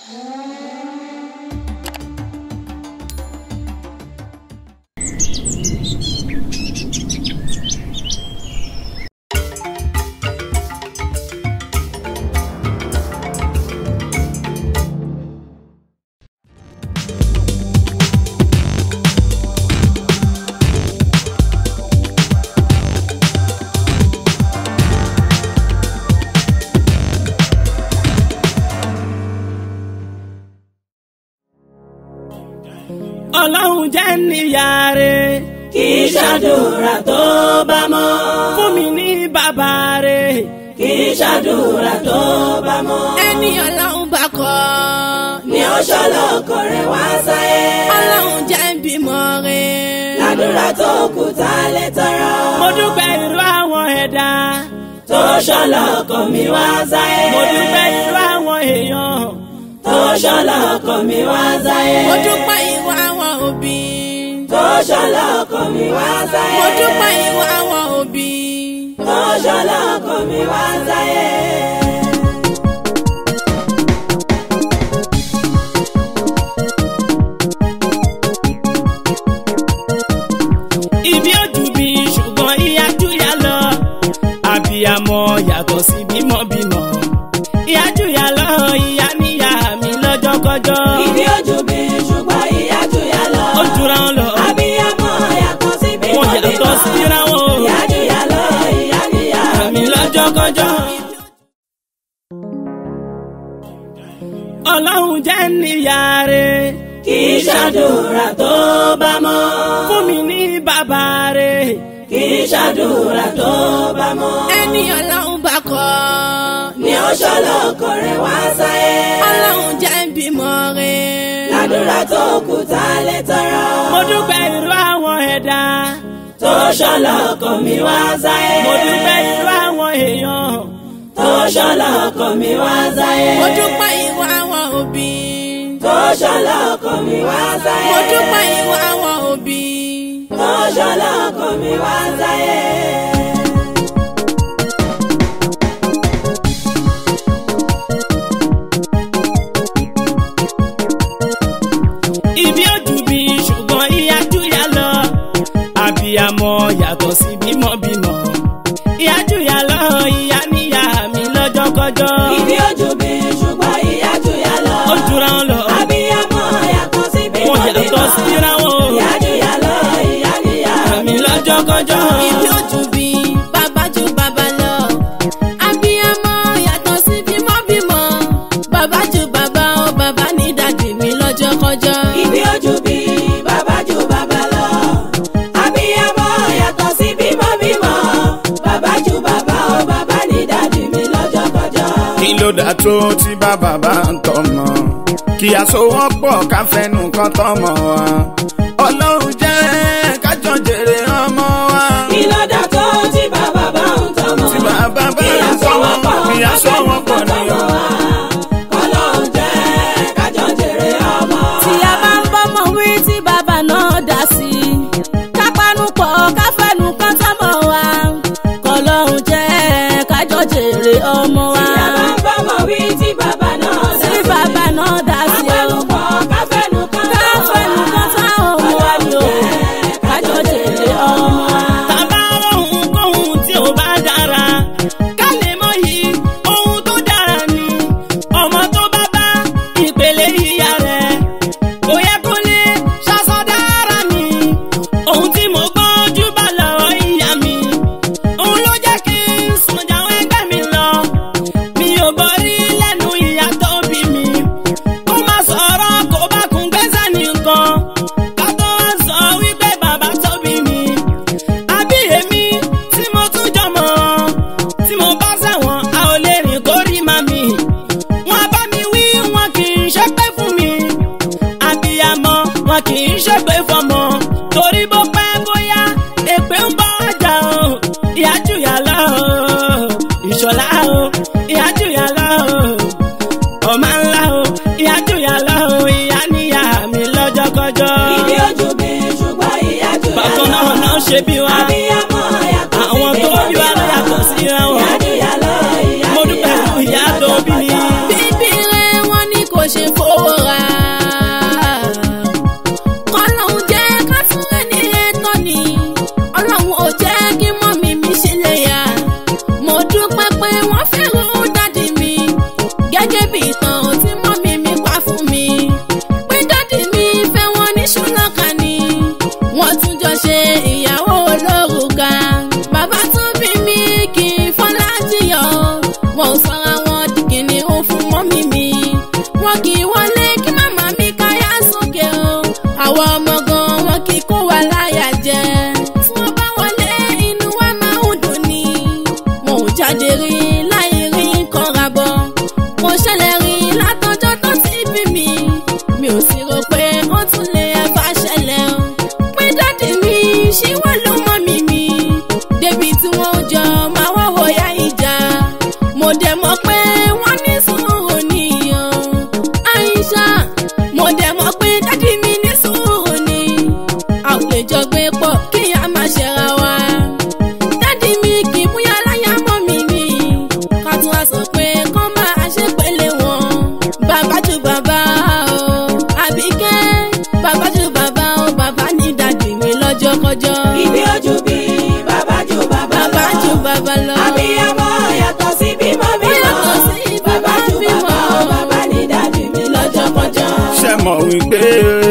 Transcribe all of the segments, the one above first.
ọlọ́run jẹ́ níyàrá kì í ṣàdúrà tó bá mọ́. fún mi ní bàbá rẹ̀ kì í ṣàdúrà tó bá mọ́. ẹni ọlọ́run bá kọ́ ni ó ṣọlọ́kọ rẹ̀ wá sáyé. ọlọ́run jẹ́ ń bímọ rẹ̀. ládùúrà tó kù tá a lè tọrọ. mo dúpẹ́ irú àwọn ẹ̀dá tó ṣọlọ́kọ mi wá sáyé. mo dúpẹ́ irú àwọn èèyàn tó ṣọlọ́kọ mi wá sáyé. mo dúpẹ́ ìwà àwọn òbí. tó ṣọlọ́kọ mi wá sáyé. mo dúpẹ́ ìwà àwọn òbí. tó ṣọlọ́kọ mi wá sáyé. ibi ojú bí ṣùgbọ́n ìyá júyà lọ àbíyamọ yàtọ̀ sí bímọbímọ ìyá júyà lọ ìyá níyà mi lọ́jọ́kọ́jọ́ ibi ojú mi ṣùgbọ́n ìyá jù yá lọ. ó jura wọn lọ abiyamọ yàtọ̀ sí bímọ wọn yàtọ̀ síra wọn o ìyá jù yá lọ ìyá níyà mi lọ́jọ́kọ́jọ́. ọlọ́run jẹ́ níyàrá kì í ṣàdúrà tó bá mọ́. fún mi ní bàbá rẹ̀ kì í ṣàdúrà tó bá mọ́. ẹni ọlọ́run bá kọ́ ni ó ṣọlọ́kọ rẹ̀ wá sáyé. ọlọ́run jẹ́ ń bímọ rẹ̀. ládùúrà tó kù tá a lè tọrọ. mo dúpẹ́ irú àwọn ẹ̀dá tó ṣọlọ́kọ mi wá sáyé. mo dúpẹ́ irú àwọn èèyàn tó ṣọlọ́kọ mi wá sáyé. mo dúpẹ́ ìwà àwọn òbí. tó ṣọlọ́kọ mi wá sáyé. mo dúpẹ́ ìwà àwọn òbí. tó ṣọlọ́kọ mi wá sáyé. ibi ojú bí ṣùgbọ́n ìyá júyà lọ àbíyamọ yàtọ̀ sí bímọbímọ ìyá júyà lọ ìyá níyà mi lọ́jọ́kọ́jọ́ ibi ojú mi ṣùgbọ́n ìyá jù yá lọ. ó jura wọn lọ abiyamọ yàtọ̀ sí bímọ wọn yàtọ̀ síra wọn o ìyá jù yá lọ ìyá níyà mi lọ́jọ́kọ́jọ́ ibi ojú bí bàbá ju bàbá lọ. abiyamọ yàtọ̀ sí bímọbímọ. bàbá ju bàbá o bàbá ní dàdí mi lọ́jọ́kọ́jọ́. ibi ojú bí bàbá jù bàbá lọ. abiyamọ yàtọ̀ sí bímọ bímọ bàbá jù bàbá o bàbá ní dádì mi lọ́jọ́kọjọ́. kí ló dà tó tí bàbá bá ń tọmọ kí àsowọ́pọ̀ ká fẹnu kan tọmọ wa ọlọ́run jẹ́ kájọ jèrè ọmọ wa kí ló dà tó tí bàbá bá ń tọmọ. tí bàbá bá kí ń tọmọ àsọwọ́pọ̀ kí àsowọ́pọ̀ ni tọmọ o. wa. ọlọ́run jẹ́ kájọ jèrè ọmọ. tí a bá ń bọ́mọ wí tí bàbá náà dá sí i. kápánú pọ̀ káfẹ́nu kan tọ́mọ wa. kọlọ́run jẹ́ kájọ jèrè ọmọ wa. tí a bá ń bọ́mọ wí tí bàbá náà dá tí sí. bàbá náà dá sí o. káfẹ́nukọ́ káfẹ́nu kan káfẹ́nu kan tá ọmọ wa ni o. kájọ jèrè ọmọ wa. tàbá ohun kóhun tí ò bá dára ká lè mọ yìí ohun tó dára ni ọmọ tó bá bá ìpele ìyá rẹ̀ kò yẹ kó lè ṣàṣọdára mi ohun tí mo gbọ́njú bá lọ́wọ́ ìyá mi òun ló jẹ́ kí n sùn jáwọ́ ẹgbẹ́ mi lọ mi ò borí lẹ́nu ìyá tó bí mi kó má sọ̀rọ̀ kó bá kún gbẹ́sẹ̀ nìkan ká tó wá sọ wípé bàbá tó bí mi àbí èmi tí mo tún jọmọ tí mo bá sẹ́wọ̀n a ò lè rìn kórí màmí wọn bá mi wí wọn kì í ṣépè fún mi àbíyamọ wọn kì í ṣépè fọmọ torí bó pẹ́ bóyá èpè ń bọ́ ọjà o ìyá jùyà lọ o ìṣọ̀lá o ìyá jùyà lọ o ọmọ ńlá o ìyá jùyà lọ o ìyá níyà mi lọ́jọ́kọ́jọ́ ibi ojú mi ṣùgbọ́n ìyá jù yá bákan lọ. náà náà ṣe bí wa abiyamọ yàtọ̀ sí àwọn tó bímọ bí wa ló yàtọ̀ síra wọn ìyá jù yá lọ ìyá mo níyà dúpẹ́ fún ìyá tó bí mi. bíbí rẹ̀ wọ́n ní kò ṣe fò mọ̀ wípé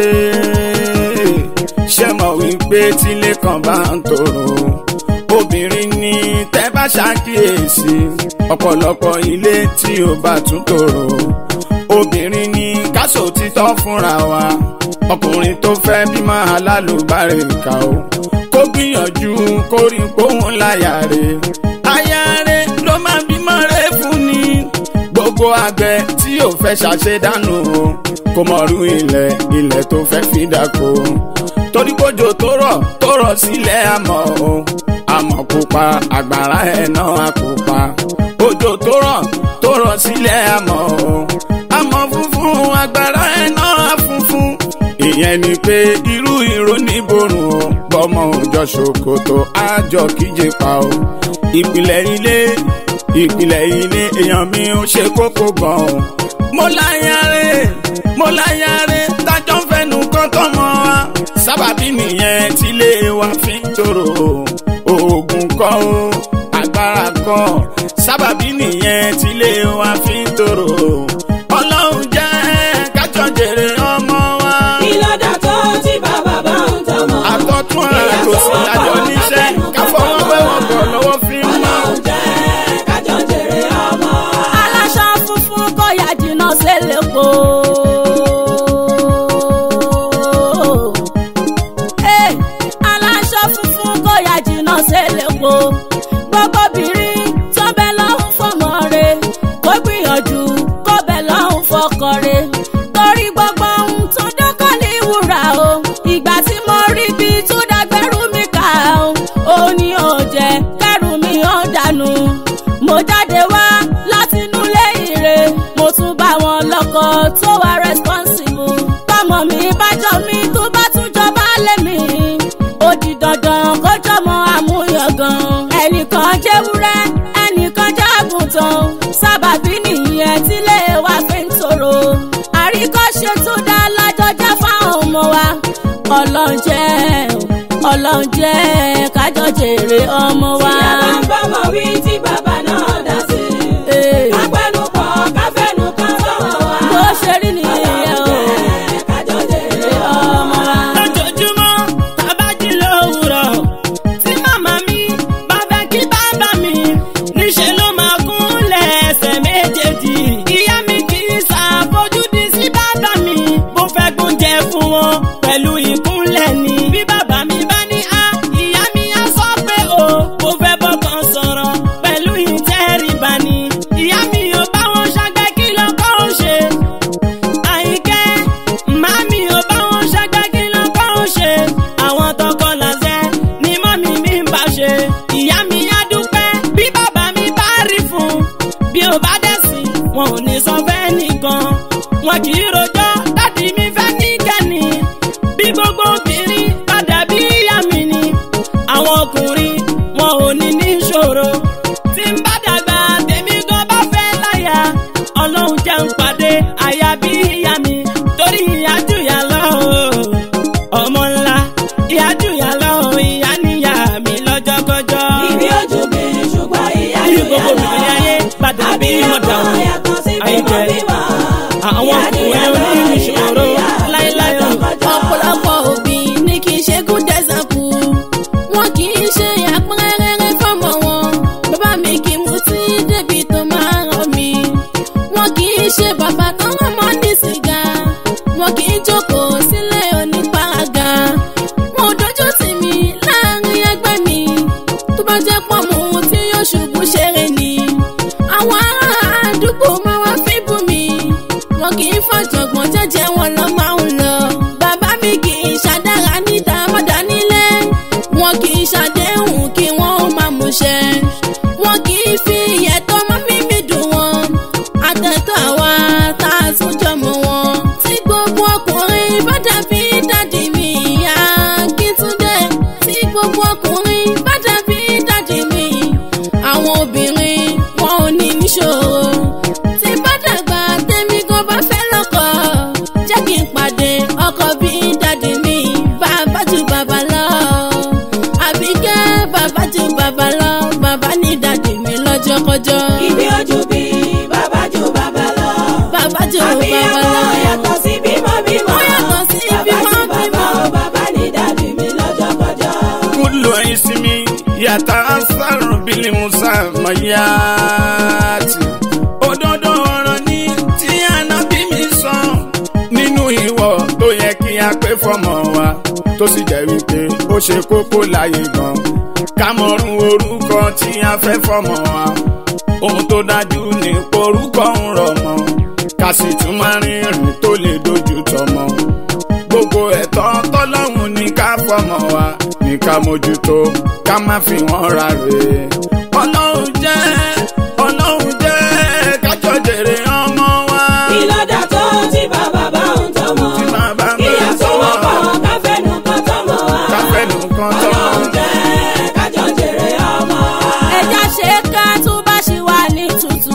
ṣe mọ̀ wípé tílé kan bá ń tòrò obìnrin ni tẹ́ bá ṣàkíyèsí ọ̀pọ̀lọpọ̀ ilé tí ó bá tún tòrò obìnrin ni káṣó títọ́ fúnra wa ọkùnrin tó fẹ́ bímọ alálùbárìkà o kó gbìyànjú kó rí póhùn láyà rẹ̀ aya rẹ̀ ló máa bímọ rẹ̀ fún ni gbogbo àgbẹ̀ tí ò fẹ́ ṣàṣedànù o kò mọ̀rú ilẹ̀ ilẹ̀ tó fẹ́ fi dáko torí kójò tó rọ̀ tó rọ̀ sílẹ̀ àmọ́ o àmọ́ pupa àgbàrá ẹ̀ náà pupa òjò tó rọ̀ tó rọ̀ sílẹ̀ àmọ́ o àmọ́ funfun àgbàrá ẹ̀ náà funfun ìyẹn ni pé irú ìró níborùn o bọ́mọ òjò ṣòkòtò àjọ kíje pa o ìpìlẹ̀ ilé ìpìlẹ̀ ilé èèyàn mi ò ṣe kókó gan o mo láyàrá mo láyàrá tájọ́ ń fẹnu kán tọmọ wa sábàbí nìyẹn tílé wa fi ń tòrò oògùn kọ́ o agbára kọ́ sábàbí nìyẹn tílé wa fi ń tòrò ọlọ́run jẹ́ kájọ jèrè ọmọ wa ìlọ́dà tó tí bàbá bá ń tọmọ. àtọ́tún àtòsí àjọ níṣẹ́ káfọwọ́ wẹ́wọ̀n bọ̀ lọ́wọ́ fi ń mọ́. ọlọ́run jẹ́ kájọ jèrè ọmọ. aláṣọ funfun kò yá jìnnà sélépo. Eh, aláṣọ funfun kò yá jìnnà sélépo. gbogbo obìnrin tó bẹ lọ́hùn fọmọ rẹ̀ kó gbìyànjú kó bẹ lọ́hùn fọkọ rẹ̀. torí gbogbo ohun tó dọ́kọ̀ ní wúrà o ìgbà tí mo rí bí tó dàgbẹ́rù mi kà ó ó ní ó jẹ́ kẹ́rù mi ó dànù mo jáde wá láti inú ilé ire mo tún bá wọn lọkọ tó wà responsible tọmọ mi bájọ mi tó bá tún jọba lẹ́mí ó di dandan kó jọmọ àmúyangàn ẹnìkan jẹ́wúrẹ́ ẹnìkan jágùntàn sábàbí nìyẹn tílé wa fi ń tòrò àríkọ́ṣe tó dá lájọjá fáwọn ọmọ wa ọlọ́njẹ́ ọlọ́njẹ́ kájọ jèrè ọmọ wa. tí a bá ń bọ́mọ wí tí bàbá náà dá sí. Eh. kápẹ́nupọ̀ káfẹ́nu kan tọmọ wa. bó ṣe rí nìyẹn o. ọlọ́run jẹ́ kájọ jèrè ọmọ. lójoojúmọ́ tábàjì lówùrọ̀ tí màmá mi bá fẹ́ kí bàbá mi níṣẹ́ ló máa kúnlẹ̀ ẹsẹ̀ méjèèjì. ìyá mi kì í ṣàfojúdi sí bàbá mi bó fẹ́ gbóúnjẹ fún wọn pẹ̀lú ìkúnlẹ̀ ni. bí bàbá mi bá ní a ìyá mi á sọ pé o kò fẹ́ bọ́kàn sọ̀rọ̀ pẹ̀lú ìtẹríba ni. ìyá mi ò bá wọn ṣàgbẹ́ kí lọ́kọ́ ó ṣe àyíkẹ́ màmí ò bá wọn ṣàgbá kí ló bá wọn ṣe àwọn tọkọ làṣẹ ni mọ́mí mi ń bá ṣe ìyá mi á dúpẹ́ bí bàbá mi bá rí fún bí ó bá dẹ̀ sí wọn ò ní sọ fẹ́ nìkan wọn kì í rojọ́ dádì mi fẹ́ níkẹ́ni bí gbogbo obìnrin padà bí ìyá mi ni àwọn ọkùnrin wọn ò ní ní ṣòro tí ń bá dàgbà tèmi gan bá fẹ́ láyà ọlọ́run jẹ́ ń pàdé àyà bí ìyá mi torí ìyá jùyà lọ o. ọmọ ńlá ìyá jùyà lọ o, ìyá níyà mi lọ́jọ́kọ́jọ́. ibi ojú mi ṣùgbọ́n ìyá bí jù gbogbo yà lọ. obìnrin ayé padà bí mọ̀dà Àbíyamọ wọn yàtọ̀ sí bímọ àyíkẹ́ bímọ. àwọn Ìyá ọkùnrin níyà lọ, oníṣòro ìyá níyà mi láéláé o. lọ́jọ́kọ́jọ́. ọ̀pọ̀lọpọ̀ òbí ní kì í ṣe good example wọn kì í ṣe àpẹẹrẹ fọmọ wọn bàbá mi kì í mutí débi tó máa ràn mí wọn kì í ṣe bàbá tó rán mọ́ ní sìgá wọn kì í jókòó sílé oníparaga wọn ò dojú tì mí láàrin ẹgbẹ́ mi tó bá jẹ́ pọ̀ mú tí yóò ṣubú ṣeré ni àwọn ará àdúgbò máa wá fíbù mi wọn kì í fọ̀jọ̀gbọ́n jẹ́jẹ́ wọn lọ máa ń lọ. bàbá mi kì í ṣàdára níta mọ́dà nílé wọn kì í ṣàdéhùn kí wọ́n ó máa múṣẹ. wọn kì í fi ìyẹ̀tọ́ mọ́ mímí dùn wọn. àtẹ̀tọ́ àwa tá a tún jọmọ wọn. tí gbogbo ọkùnrin bá dàbí dádì mi ìyá Akíntúndé. tí gbogbo ọkùnrin bá dàbí dádì mi. àwọn obìnrin wọn ò ní níṣòro tí bá dàgbà tẹ́mi gan bá fẹ́ lọ́kọ jẹ́ kí n pàdé yàtà sárùn bílí musa mayati òdodo ọ̀rọ̀ ni tí ànábì mi sọ nínú ìwọ tó yẹ kí a pé fọmọ wa tó sì jẹ́ wípé ó ṣe kókó láyé gan ká mọ̀rún orúkọ tí a fẹ́ fọmọ wa ohun tó dájú ní orúkọ ń rọ̀ mọ́ ká sì tún máa rìnrìn tó lè dojú tọmọ gbogbo ẹ̀tọ́ tọ́lọ́hún ní ká fọmọ wa ní ká mójútó ká má fi wọ́n ra rè é. ọlọ́run jẹ́ ọlọ́run jẹ́ kájọ jèrè ọmọ wa. ìlọ́dà tó tí bàbá bá ń tọmọ. Tí bàbá bá ń ìyá tó tọmọ. wọ́pọ̀ káfẹ́nu kan tọmọ wa. káfẹ́nu kan tọmọ. ọlọ́run jẹ́ kájọ jèrè ọmọ wa. ẹja ṣe ká tó bá ṣì wà ní tútù.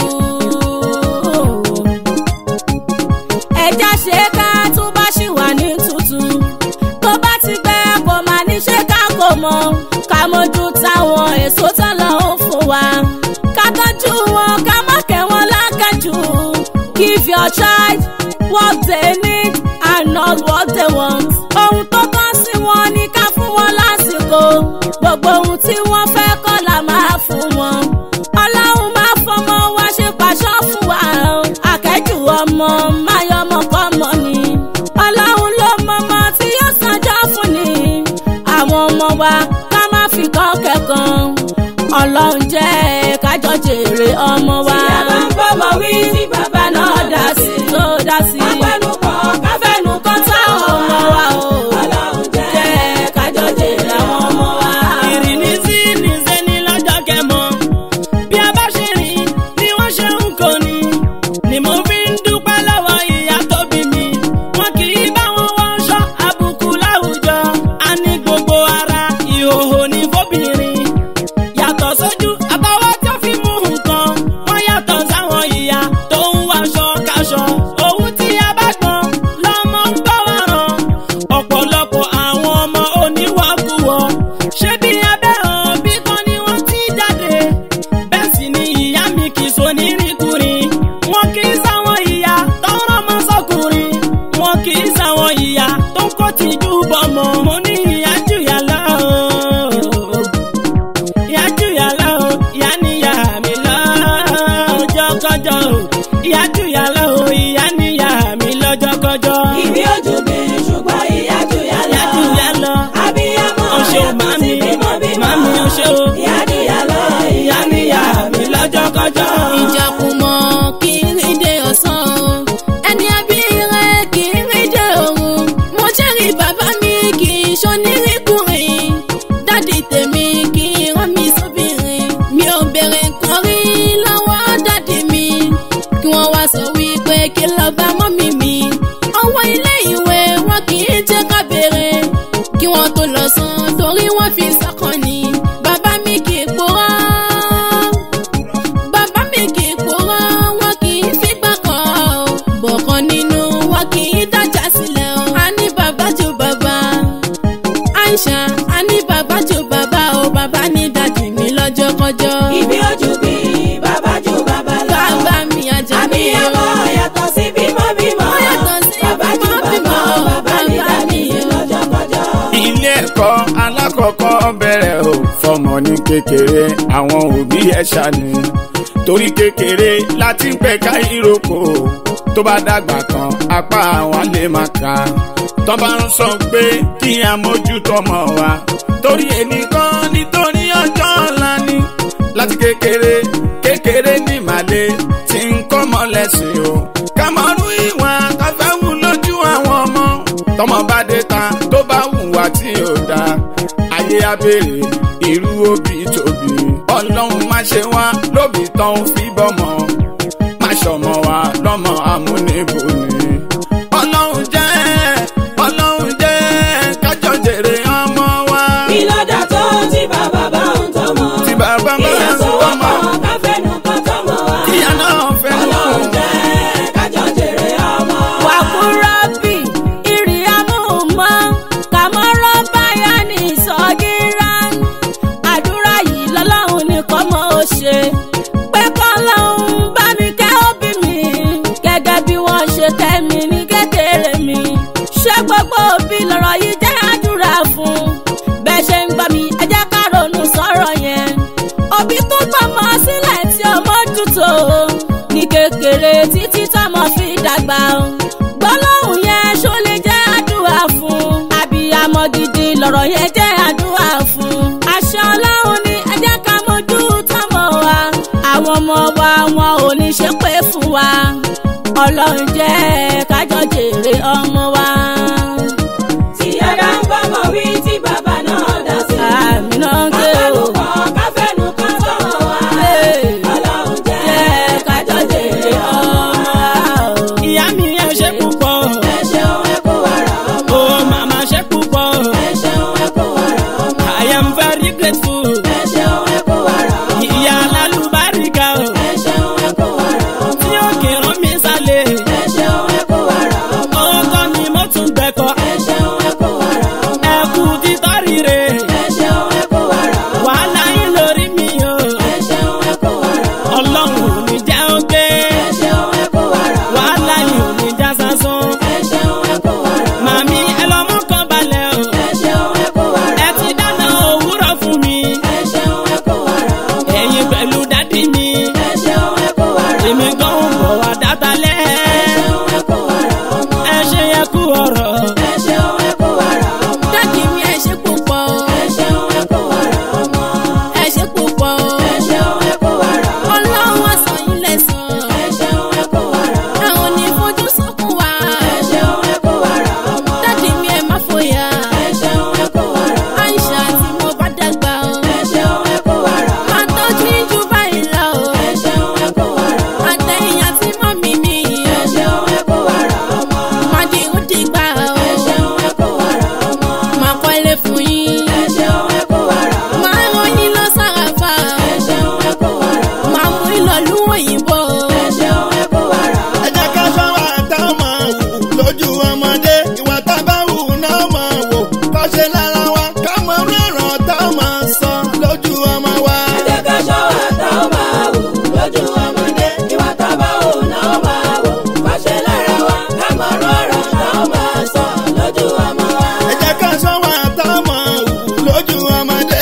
ẹja ṣe ká tó bá ṣì wà ní tútù. tó bá ti gbẹ kò máa ní ṣe ká kò mọ ká mójú táwọn èso tán lọ ń fún wa. ká tọ́jú wọn ká má kẹ́ wọn lákàjù. give your child what they need and not what they want. ohun tó tán sí wọn ní ká fún wọn lásìkò. gbogbo ohun tí wọ́n fẹ́ kọ́ la máa fún wọn. ọlọ́run máa fọmọ wa ṣe pàṣọ fún wa. akẹ́jù ọmọ máa yọ ọmọ kọ́ mọ́ ni. ọlọ́run ló mọmọ tí yóò sanjọ́ fún ni. àwọn ọmọ wa ká má fi kọ́ kẹ́kọ̀ọ́. ọlọ́run jẹ́ kájọ jèrè ọmọ wa. tí a bá ń bọ́mọ wí tí bàbá náà dá sí. tó dá sí. káfẹ́nu kan káfẹ́nu kan kọ́ táwọn ọmọ wa o. ọlọ́run jẹ́ jẹ́ kájọ jèrè àwọn ọmọ wa. ìrìnnìsí nìṣẹ́ ní lọ́jọ́ kẹmọ bí a bá ṣe rìn ni wọ́n ṣe ń kó ni ni mo fi ń dúpẹ́ lọ́wọ́ ìyá tó bí mi wọn kì í bá wọn wọṣọ àbùkù láwùjọ a ní gbogbo ara ìhòòhò ní fóbìnrin yàtọ̀ sójú àtọwọ́ tó fi mú nǹkan wọ́n yàtọ̀ sáwọn ìyá tó ń wáṣọ káṣọ òun tí a bá gbọ́n lọ́mọ ń bá wa ràn ọ̀pọ̀lọpọ̀ àwọn ọmọ oníwàkuwọ̀ ṣé bí abẹ́ hàn bí kan ni wọ́n ti jáde bẹ́ẹ̀ sì ni ìyá mi kì í so nírìnkùnrin wọn kì í sáwọn ìyá tó ń rọ́mọ sọkùnrin wọn kì í sáwọn ìyá tó ń kó tìjú bọ́mọ mo ní ìyá jùyà lọ ìyá jùyà lọ ìyá níyà mi lọ́jọ́ kọjọ́ ìyá jùyà lọ ìyá níyà mi lọ́jọ́ kọjọ́ ìbí ojú mi ṣùgbọ́n ìyá jù yá lọ. ìyá jùyà lọ abiyamọ ọṣẹ yàtọ̀ màmí sí bímọ bímọ. màmí ọṣẹ o ìyá jù yá lọ ìyá níyà mi lọ́jọ́ kọjọ́. ìjàkùmọ̀ kì í rí dé ọ̀sán o ẹni ẹbí rẹ kì í rí dé òru mo jẹ́rìí bàbá mi kì í ṣonírìnkùnrin dádì tèmi kì í rán mi sóbìnrin mi ò béèrè nǹkan rí lọ́wọ́ dádì mi kí wọ́n wá sọ wípé kí lọ bá mọ́mì mi ọwọ́ ilé ìwé wọn kì í jẹ́ ká béèrè kí wọ́n tó lọ san torí wọ́n fi sọ́kàn ni bàbá mi kì í purọ́ bàbá mi kì í purọ́ wọn kì í fipá kọ́ ọ. bọ̀kan nínú wọn kì í dájà sílẹ̀ o. a ní bàbá ju bàbá aisha a ní bàbá ju bàbá o bàbá ní dájú mi lọ́jọ́ kọjọ́. ìbí ojú mi bàbá jù bàbá lọ. bàbá mi ajá mi abiyamọ o. yàtọ̀ sí bímọ bímọ. Ó yàtọ̀ sí bàbá jù bímọ bímọ. bàbá bàbá ní Bàbá dàbí mi o. lọ́jọ́ kọjọ́. ilé ẹ̀kọ́ alákọ̀ọ́kọ́ bẹ̀rẹ̀ o fọmọ ní kékeré àwọn òbí ẹ̀ ṣàní torí kékeré láti ń pẹ̀ka ìrókò tó bá dàgbà tán apá àwọn lè máa kà á tó bá ń sọ pé kí a mójútó ọmọ wa torí ẹnìkan nítorí ọjọ́ ọ̀la ni láti kékeré kékeré ní màlẹ́ tí ń kọ́ mọ́ lẹ́sìn o ká mọ̀ rú ìwà káfẹ́ wù lójú àwọn ọmọ tọmọ bá dé ta tó bá hùwà tí ò dáa ayé abèrè irú òbí tóbi ọlọ́run má ṣe wá lóbi tán ń fi bọ́mọ má ṣọmọ wa lọ́mọ amúnibò ni ọlọ́run jẹ́ ọlọ́run jẹ́ kájọ jèrè ọmọ wa ìlọ́dà tó tí bàbá bá ń tọmọ. tí bàbá bá ìyá ń tó tọ́mọ wọ́pọ̀ káfẹ́nu kan tọmọ wa. kíyà náà fẹ́ ọlọ́run jẹ́ kájọ jèrè ọmọ wa. wàkúrọ́bì ìrìàmùmọ́ kàmọ́rọ́ báyà ní ìsọ̀gíra àdúrà yìí lọ́lọ́run nìkan mọ́ ó ṣe pé kọ́lọ́hún bá mi kẹ́ òbí mi gẹ́gẹ́ bí wọ́n ṣe kẹ́ mi ní kékeré mi ṣé gbogbo òbí lọ́rọ̀ yìí jẹ́ àdúrà fún bẹ́ẹ̀ ṣe ń gbọ́ mi ẹ jẹ́ ká ronú sọ̀rọ̀ dàgbà o gbólóhùn yẹn ṣó lè jẹ́ àdúrà fún àbíyamọ gidi lọ̀rọ̀ yẹn jẹ́ àdúrà fún àṣẹ ọlọ́run ní ẹ jẹ́ ká mójú tọ́mọ wa àwọn ọmọ wa wọn ò ní ṣépè fún wa ọlọ́run jẹ́ kájọ jèrè ọmọ wa. tí ẹ̀dá ń bọ́mọ wí tí bàbá náà dá sí. àmì náà ń ké o. káfẹ́nu kan káfẹ́nu kan sọ̀rọ̀ wa. ọlọ́run jẹ́ jẹ́ kájọ jèrè ọmọ wa. ìyá mi ẹ ṣe púpọ̀ ẹ ṣeun ẹ kú wàrà ọmọ. o màmá ṣe púpọ̀ ẹ ṣeun ẹ kú wàrà ọmọ. I am very grateful ẹ ṣeun ẹ kú wàrà ọmọ. ìyá alálùbáríkà o ẹ ṣeun ẹ kú wàrà ọmọ. tí ó kì í rán mi sálẹ̀ ẹ ṣeun ẹ kú wàrà ọmọ. ọkọ mi mo tún gbẹ̀kọ́ ẹ ṣeun ẹ kú wàrà ọmọ. ẹ kú títọ́ rire ẹ ṣeun ẹ kú wàrà ọmọ. wàhálà yín lórí mi o ẹ ṣeun ẹ kú wàrà ọmọ. ọlọ́run ò ní já ó gbé ẹ ṣeun ẹ kú wàrà ọmọ. wàhálà yín ò ní já sásán ẹ ṣeun ẹ kú wàrà ọmọ. màmí ẹ lọ mú kan balẹ̀ o ẹ ṣeun ẹ kú wàrà ẹ ti dáná òwúrọ̀ fún mi ẹ ṣeun ẹ kú wàrà ọmọ. ẹ̀yin pẹ̀lú dádì mi ẹ ṣeun ẹ kú wàrà ọmọ. èmi gan ń bọ̀ wá dátalẹ̀ ẹ ṣeun ẹ kú wàrà ọmọ. ẹ ṣe yẹ kú ọ̀rọ̀ ẹ ṣeun ẹ kú wàrà ọmọ. dájú mi ẹ ṣe púpọ̀ ẹ ṣeun ẹ kú wàrà ọmọ. ẹ ṣe púpọ̀ ẹ ṣeun ẹ kú wàrà ọmọ. ọlọ́run wá sọ yín lẹ́sàn ẹ ṣeun ẹ kú wàrà ọmọ. àwọn ò ní fojú sunkún wa ẹ ṣeun ẹ kú wàrà ọmọ. dájú mi ẹ má fòyà ẹ ṣeun ẹ kú wàrà ọmọ. àìsà tí mo bá dàgbà o ẹ ṣeun ẹ kú wàrà ọmọ. máa tọ́jú jù báyìí lọ o ẹ ṣeun ẹ kú wàrà ọmọ. àtẹ̀yìn àti mọ́mí mi ẹ ṣeun ẹ kú wàrà ọmọ. máa di ó dìgbà o ẹ ṣeun ẹ kú wàrà ọmọ. máa kọ́lé fún yín ẹ ṣeun ẹ kú wàrà ọmọ. máa rán yín lọ sàràfà ẹ ṣeun ẹ kú wàrà ọmọ. máa mú ìlọ̀lú òyìnbó ẹ ṣeun ẹ kú wàrà ọmọ. ẹ jẹ́ ká ṣọ́wọ́ àtàwọn máa wù lójú ọmọdé ìwà tá a bá wù náà máa wò kọ́ṣe lára wa ká mọ rọ̀rọ̀ tá a máa sọ lójú ọmọ wa. ẹ jẹ́ ká ṣọ́ àtàwọn máa wò lójú ọmọdé ìwà tábà wò náà máa wò kọ́ṣe lára wa ká mọ̀ rọ̀rọ̀ táwọn máa sọ lójú ọmọ wa. ẹ jẹ́ ká ṣọ́wọ́ àtàwọn máa wù lójú ọmọdé.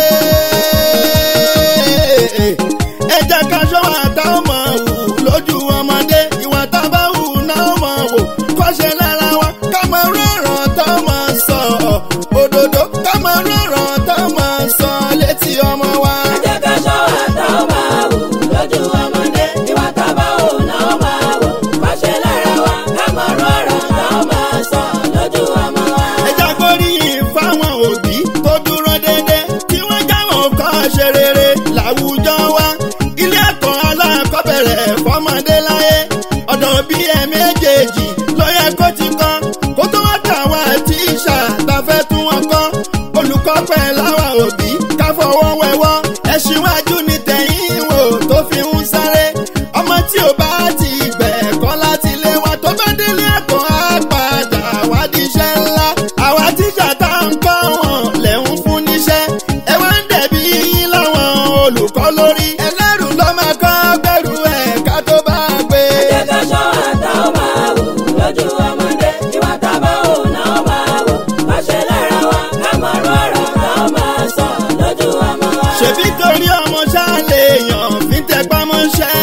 ẹ jẹ́ ká ṣọ́wọ́ àtàwọn máa wù lójú ọmọdé ìwà tá a bá wù náà máa wò kọ́ṣe lára wa ká mọ rọ̀rọ̀ tá a máa sọ òdodo ká mọ rọ̀rọ̀ tá a máa sọ létí ọmọ wa. ẹ jẹ́ ká ṣọ́ àtàwọn máa wò lójú ọmọdé ìwà tábà wò náà máa wò kọ́ṣe lára wa ká mọ̀ rọ̀rọ̀ táwọn máa sọ lójú ọmọ wa. ẹja gbóríyìn fáwọn òbí tó dúró dédé tí wọ́n jáwọ́ kọ́ ṣe rere láwùjọ wa ilé ẹ̀kọ́ alákọ̀ọ́bẹ̀rẹ̀ fọmọdé láyé ọ̀dọ̀ bí ẹ méjèèjì ló yẹ kó ti kọ́ kó tó wá dà wá tíṣà tá fẹ́ tún wọn kọ́ olùkọ́ pẹ̀ láwa òbí ká fọwọ́ wẹwọ́ ẹ̀ṣíwájú ní tẹ̀yìn wò tó fi ń sáré ọmọ tí ò bá ti gbẹ̀kọ́ láti lé wa tó bá délé ẹ̀kọ́ á padà wá di iṣẹ́ ńlá àwa tíṣà tá à ń kọ́ wọn lẹ̀ ń fún níṣẹ́ ẹ wá ń dẹ̀bi yín láwọn olùkọ́ lórí ẹlẹ́rù ló máa kọ́ gbẹ̀rù ẹ̀ ká tó bá gbé. ẹ jẹ́ ká ṣọ́ àtàwọn máa wò lójú ọmọdé ìwà tábà wò náà máa wò kọ́ṣe lára wa ká mọ̀ rọ̀rọ̀ táwọn máa sọ lójú ọmọ wa. ṣèbí torí ọmọ ṣáàlè èèyàn fi ń tẹpá mọ́ṣẹ́.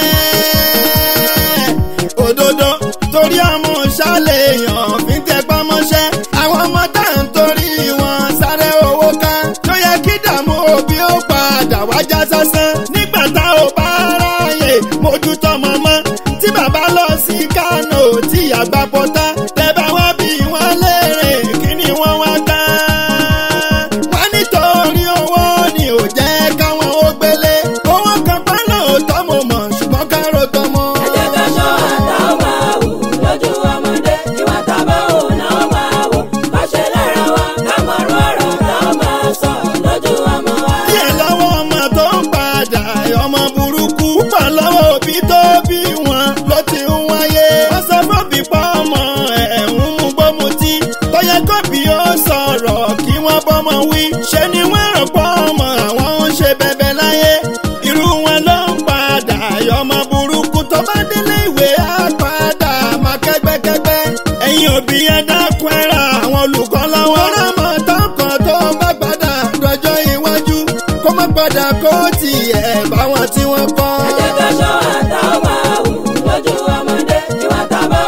òdodo torí ọmọ ṣáàlè èèyàn fi ń tẹpá mọ́ṣẹ́. àwọn ọmọ tá à ń torí wọn sáré owó ká. tó yẹ kí dààmú òbí ó padà wájà sásán. nígbà tá ò bá ráàyè mójútó mọ́mọ́. tí bàbá lọ sí kánò tí àgbà pọ́tà. tẹ́ bá wá bí wọ́n léèrè kí ni wọ́n wá gbá. wọ́n nítorí owó ni ò jẹ́ káwọn ó gbélé. owó kan pa lóòótọ́ mo mọ̀ ṣùgbọ́n kárò tó mọ́. ẹ jẹ́ ká ṣọ́ àtàwọn máa wò lójú ọmọdé ìwà tábà wò náà máa wò kọ́ṣe lára wa ká mọ̀ rọ̀rọ̀ táwọn máa sọ lójú ọmọ wa. díẹ̀ lọ́wọ́ ọmọ tó ń padà ọmọ burúkú pọ̀ lọ́wọ́ òbí tó bí wọn ló ti ń wáyé. wọ́n sọ fọ́bì pa ọmọ ẹ̀ ń mú gbómutí. tó yẹ kóbi ó sọ̀rọ̀ kí wọ́n bọ́mọ wí. ṣé ni wọ́n rò pọ̀ ọmọ àwọn ń ṣe bẹ̀bẹ̀ láyé. irú wọn ló ń padà ọmọ burúkú tó bá délé ìwé á padà máa kẹ́gbẹ́kẹ́gbẹ́. ẹ̀yin òbí ẹ dákun ẹ ra àwọn olùkọ́ lọ́wọ́. ọ̀rọ̀ mọ̀ tọkàn tó bá padà dọjọ́ iwájú kó má padà kó tiẹ̀ báwọn tí wọ́n kọ́. ẹ jẹ́ ká ṣọ́ àtàwọn máa wò lójú ọmọdé ìwà tábà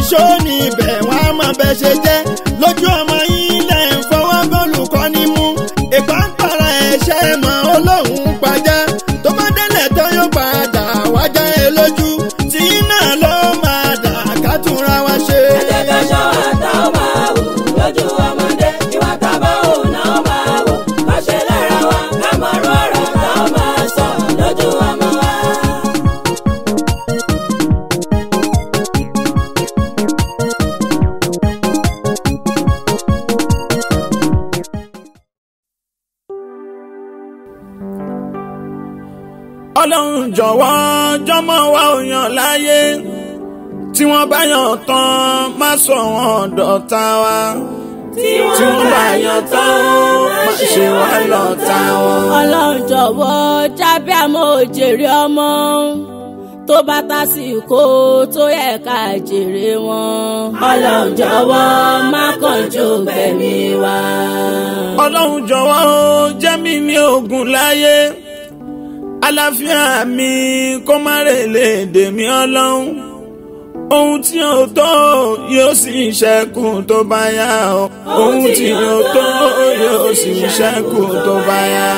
ṣó ní ibẹ̀ wọ́n á mọ̀ bẹ́ ṣe jẹ́ lójú ọmọ yín lẹ̀ ń fọwọ́ bólùkọ́ ní mú ìpàǹpàrà ẹ̀ṣẹ̀ mọ́ olóhùn pàjá tó bá délẹ̀ tó yóò padà wájà ẹ lójú tí náà ló máa dà ká túnra wá ṣe. ẹ jẹ́ ká ṣọ́ àtàwọn máa wò lójú ọmọdé ìwà tábà ò náà máa wò ká ṣe lára wa ká mọ̀ ọ́rọ̀ ọ̀rọ̀ táwọn máa sọ lójú ọmọ wa. ọlọ́run jọ̀wọ́ jọmọ wa ò yàn láyé tí wọ́n bá yàn tán má sọ wọn dọ̀tá wa tí tí wọ́n bá yàn tán má ṣe wá lọ́tá wọn. ọlọ́run jọ̀wọ́ jábẹ́ àmọ́ òjèrè ọmọ tó bá tásìkò tó yẹ ká jèrè wọn. ọlọ́run jọ̀wọ́ má kánjú gbẹ̀mí wa. ọlọ́run jọ̀wọ́ ó jẹ́ mi ní ogun láyé àlàáfíà mi kó má rèlè dèmí ọlọ́run ohun tí ò tó yóò sì ṣẹ́kù tó bá yá o ohun tí ò tó yóò sì ṣẹ́kù tó bá yá.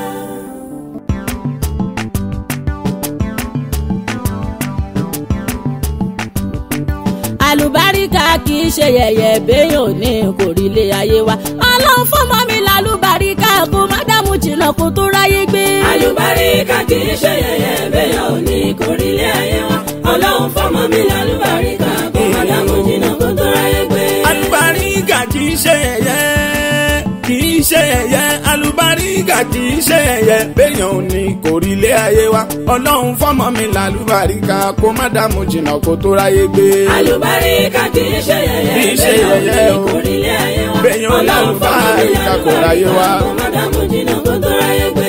àlùbáríkà kì í ṣe yẹ̀yẹ̀ béèyàn ní kò rí ilé ayé wa. ọlọ́run fọmọ mi lálùbáríkà kó má dààmú jìnnà kó tó ráyé gbé. àlùbáríkà kì í ṣe yẹ̀yẹ́ bẹ́ẹ̀ ò ní kórìílé ayé wa ọlọ́run fọmọ mi lálùbáríkà kó má dààmú jìnnà kó tó ráyé gbé. alùbáríkà kì í ṣe ẹ̀yẹ kì í ṣe ẹ̀yẹ alùbáríkà kì í ṣe ẹ̀yẹ béèyàn ò ní kò rí ilé ayé wa ọlọ́run fọmọ mi lálùbáríkà kó má dààmú jìnnà kó tó ráyé gbé. àlùbáríkà kì í ṣe Kì í yẹ̀yẹ́ ṣe bẹ́ẹ̀ ò ní yẹ̀yẹ́ o. kórìílé ayé wa Béèyàn ọlọ́run fọmọ mi lálùbáríkà kò ráyé wá. lálùbáríkà kó má dààmú jìnnà kó tó ráyé gbé.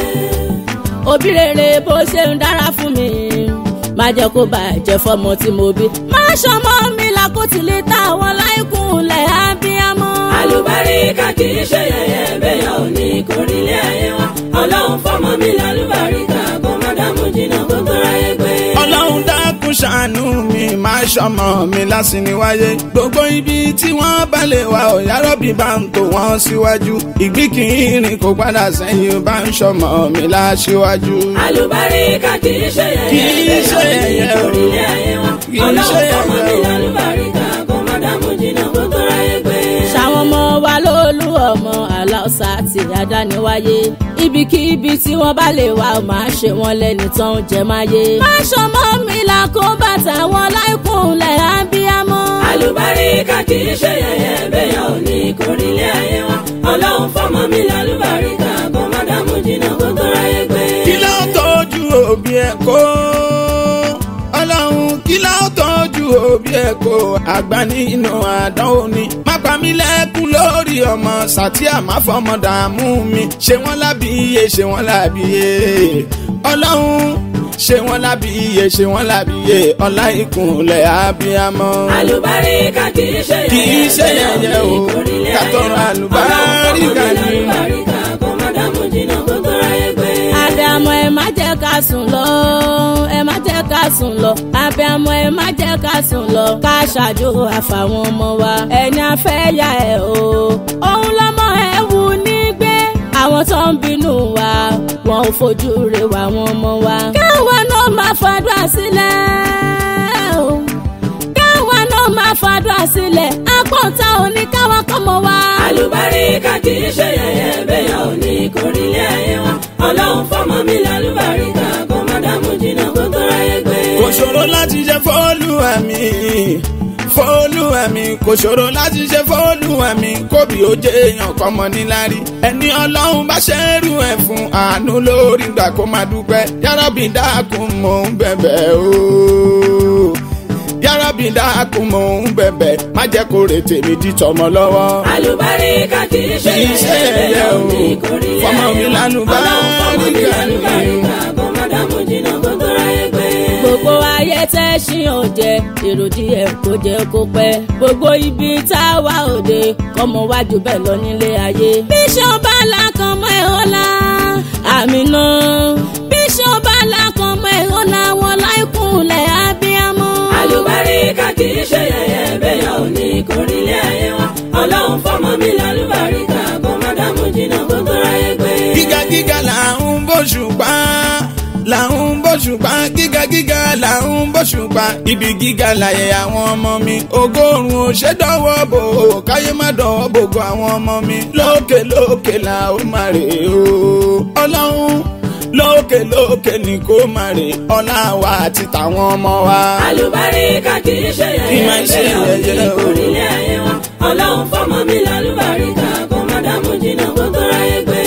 òbí rere bó ṣe ń dára fún mi má jẹ́ kó bàjẹ́ fọmọ tí mo bí. má ṣọmọ mi làkútìlé táwọn láìkúnlẹ̀ ábíámọ́. àlùbáríkà kì í ṣe yẹ̀yẹ́ bẹ́ẹ̀ ò ní kórìílé ayé wa ọlọ́run fọmọ mi lálùbáríkà kó má dààmú jìnnà kó tó ráyé gbé. ọlọ́run dákun ṣàánú mi máa ṣọmọ mi lásìní wáyé gbogbo ibi tí wọ́n bá lè wá ọ̀yá rọ́bì bá ń tò wọ́n síwájú ìgbín kì í rìn kó padà sẹ́yìn bá ń ṣọmọ mi láṣíwájú. àlùbáríkà kì í ṣe Kì í yẹ̀yẹ́ ṣe bẹ́ẹ̀ ò ní yẹ̀yẹ́ o. kórìílé ayé wa Kì í ṣe ọlọ́run fọmọ mi yẹ̀yẹ́ o. lálùbáríkà kó má dààmú jìnnà kó tó ráyé gbé. ṣàwọn ọmọ wa lólu ọmọ aláùsá àti àdániwáyé ibikíbi tí wọ́n bá lè wá ó máa ṣe wọ́n lẹ́ni tó ń jẹ máyé. má ṣọmọ mi là kó bàtà wọn láìkúnlẹ̀ ábíámọ́. àlùbáríkà kì í ṣe yẹ̀yẹ́ bẹ́ẹ̀ ò ní kórìílé ayé wa ọlọ́run fọmọ mi lálùbáríkà kó má dààmú jìnnà kó tó ráyé gbé. kí ló tọ́jú òbí ẹ̀ kó ọlọ́run kí ló tọ́jú òbí ẹ̀ kó àgbà nínú àdánwò ni má pa mí lẹ́kún lórí ọmọ sàtíà má fọmọ dààmú mi ṣé wọ́n lábíyé ṣé wọ́n lábíyé ọlọ́run ṣé wọ́n lábíyé ṣé wọ́n lábíyé ọlá ìkúnlẹ̀ abiyamọ. àlùbáríkà kì í ṣe Kì í ṣe bẹ́ẹ̀ ò ní yẹ̀yẹ́ o. kórìílé Ká ayé tọrọ wa. àlùbáríkà ọlọ́run fọmọ mi ni. lálùbáríkà kó má dààmú jìnnà kó tó ráyé gbé. àbẹ̀mọ ẹ má jẹ́ ká sùn lọ ẹ má jẹ́ ká sùn lọ àbẹ̀mọ ẹ má jẹ́ ká sùn lọ ká ṣàjò àfàwọn ọmọ wa ẹni afẹ́ ya ẹ̀ o òun lọ́mọ ẹ wù ní gbé àwọn tó ń bínú wa wọn ò fojú rẹ̀ wá wọn ọmọ wa káwọn náà máa fàdúrà sílẹ̀ o káwọn náà máa fàdúrà sílẹ̀ àpọ̀ntà òní káwọn kọ́mọ wa. àlùbáríkà kì í ṣe yẹ̀yẹ́ bẹ́ẹ̀ ò ní kórìílé ayé wa ọlọ́run fọmọ mi lálùbáríkà kó má dààmú jìnnà kó tó ráyé gbé. kò ṣòro láti ṣe fọ́ọ̀lùwà mi fọ́ọ̀lùwà mi kò ṣòro láti ṣe fọ́ọ̀lùwà mi kóbi ó jẹ́ èèyàn kọ́mọ níláárí ẹni ọlọ́run bá ṣẹ́rù ẹ̀ fún àánú lórí gbà kó máa dúpẹ́ yárọ́bì dákun mò ń bẹ̀bẹ̀ o yárọ́bì dákun mò ń bẹ̀bẹ̀ má jẹ́ kó rè tèmi di tọmọ lọ́wọ́. àlùbáríkà kì í ṣe Kì í ṣe yẹ̀yẹ́ bẹ́ẹ̀ ò ní yẹ̀yẹ́ o. kórìílé Fọmọ mi ayé wa lálùbáríkà ọlọ́run fọmọ mi lálùbáríkà kó má dààmú jìnnà kó tó ráyé gbé. gbogbo ayé tẹ́ ṣí òjẹ́ èrò díẹ̀ kó jẹ́ kó pẹ́ gbogbo ibi tá a wá òde kọ́mọ wájú bẹ́ẹ̀ lọ nílé ayé. bíṣọ̀ bá lákan mọ́ ẹ̀ ọ́lá àmì náà bíṣọ̀ bá lákan mọ́ ẹ̀ ọ́lá wọn láìkúnlẹ̀ ábíámọ́. àlùbáríkà kì kì í ṣe yẹ̀yẹ́ bẹ́yà ò ní kórìílé ayé wa ọlọ́run fọmọ mi lálùbáríkà kó má dààmú jìnnà kó tó ráyé gbé. gíga gíga là ń bóṣùpá là ń bóṣùpá gíga gíga là ń bóṣùpá ibi gíga láyé àwọn ọmọ mi ogórun ò ṣe dánwọ́ bò ó káyé má dánwọ́ bògo àwọn ọmọ mi lókè lókè là ó máa rè o ọlọ́run lókè lókè ni kó máa rè ọlá wa àti tàwọn ọmọ wa. àlùbáríkà kì í ṣe Kì í máa yẹ̀yẹ́ ṣe bẹ́yà ò ní yẹ̀yẹ́ o. kórìílé ayé wa ọlọ́run fọmọ mi lálùbáríkà kó má dààmú jìnnà kó tó ráyé gbé.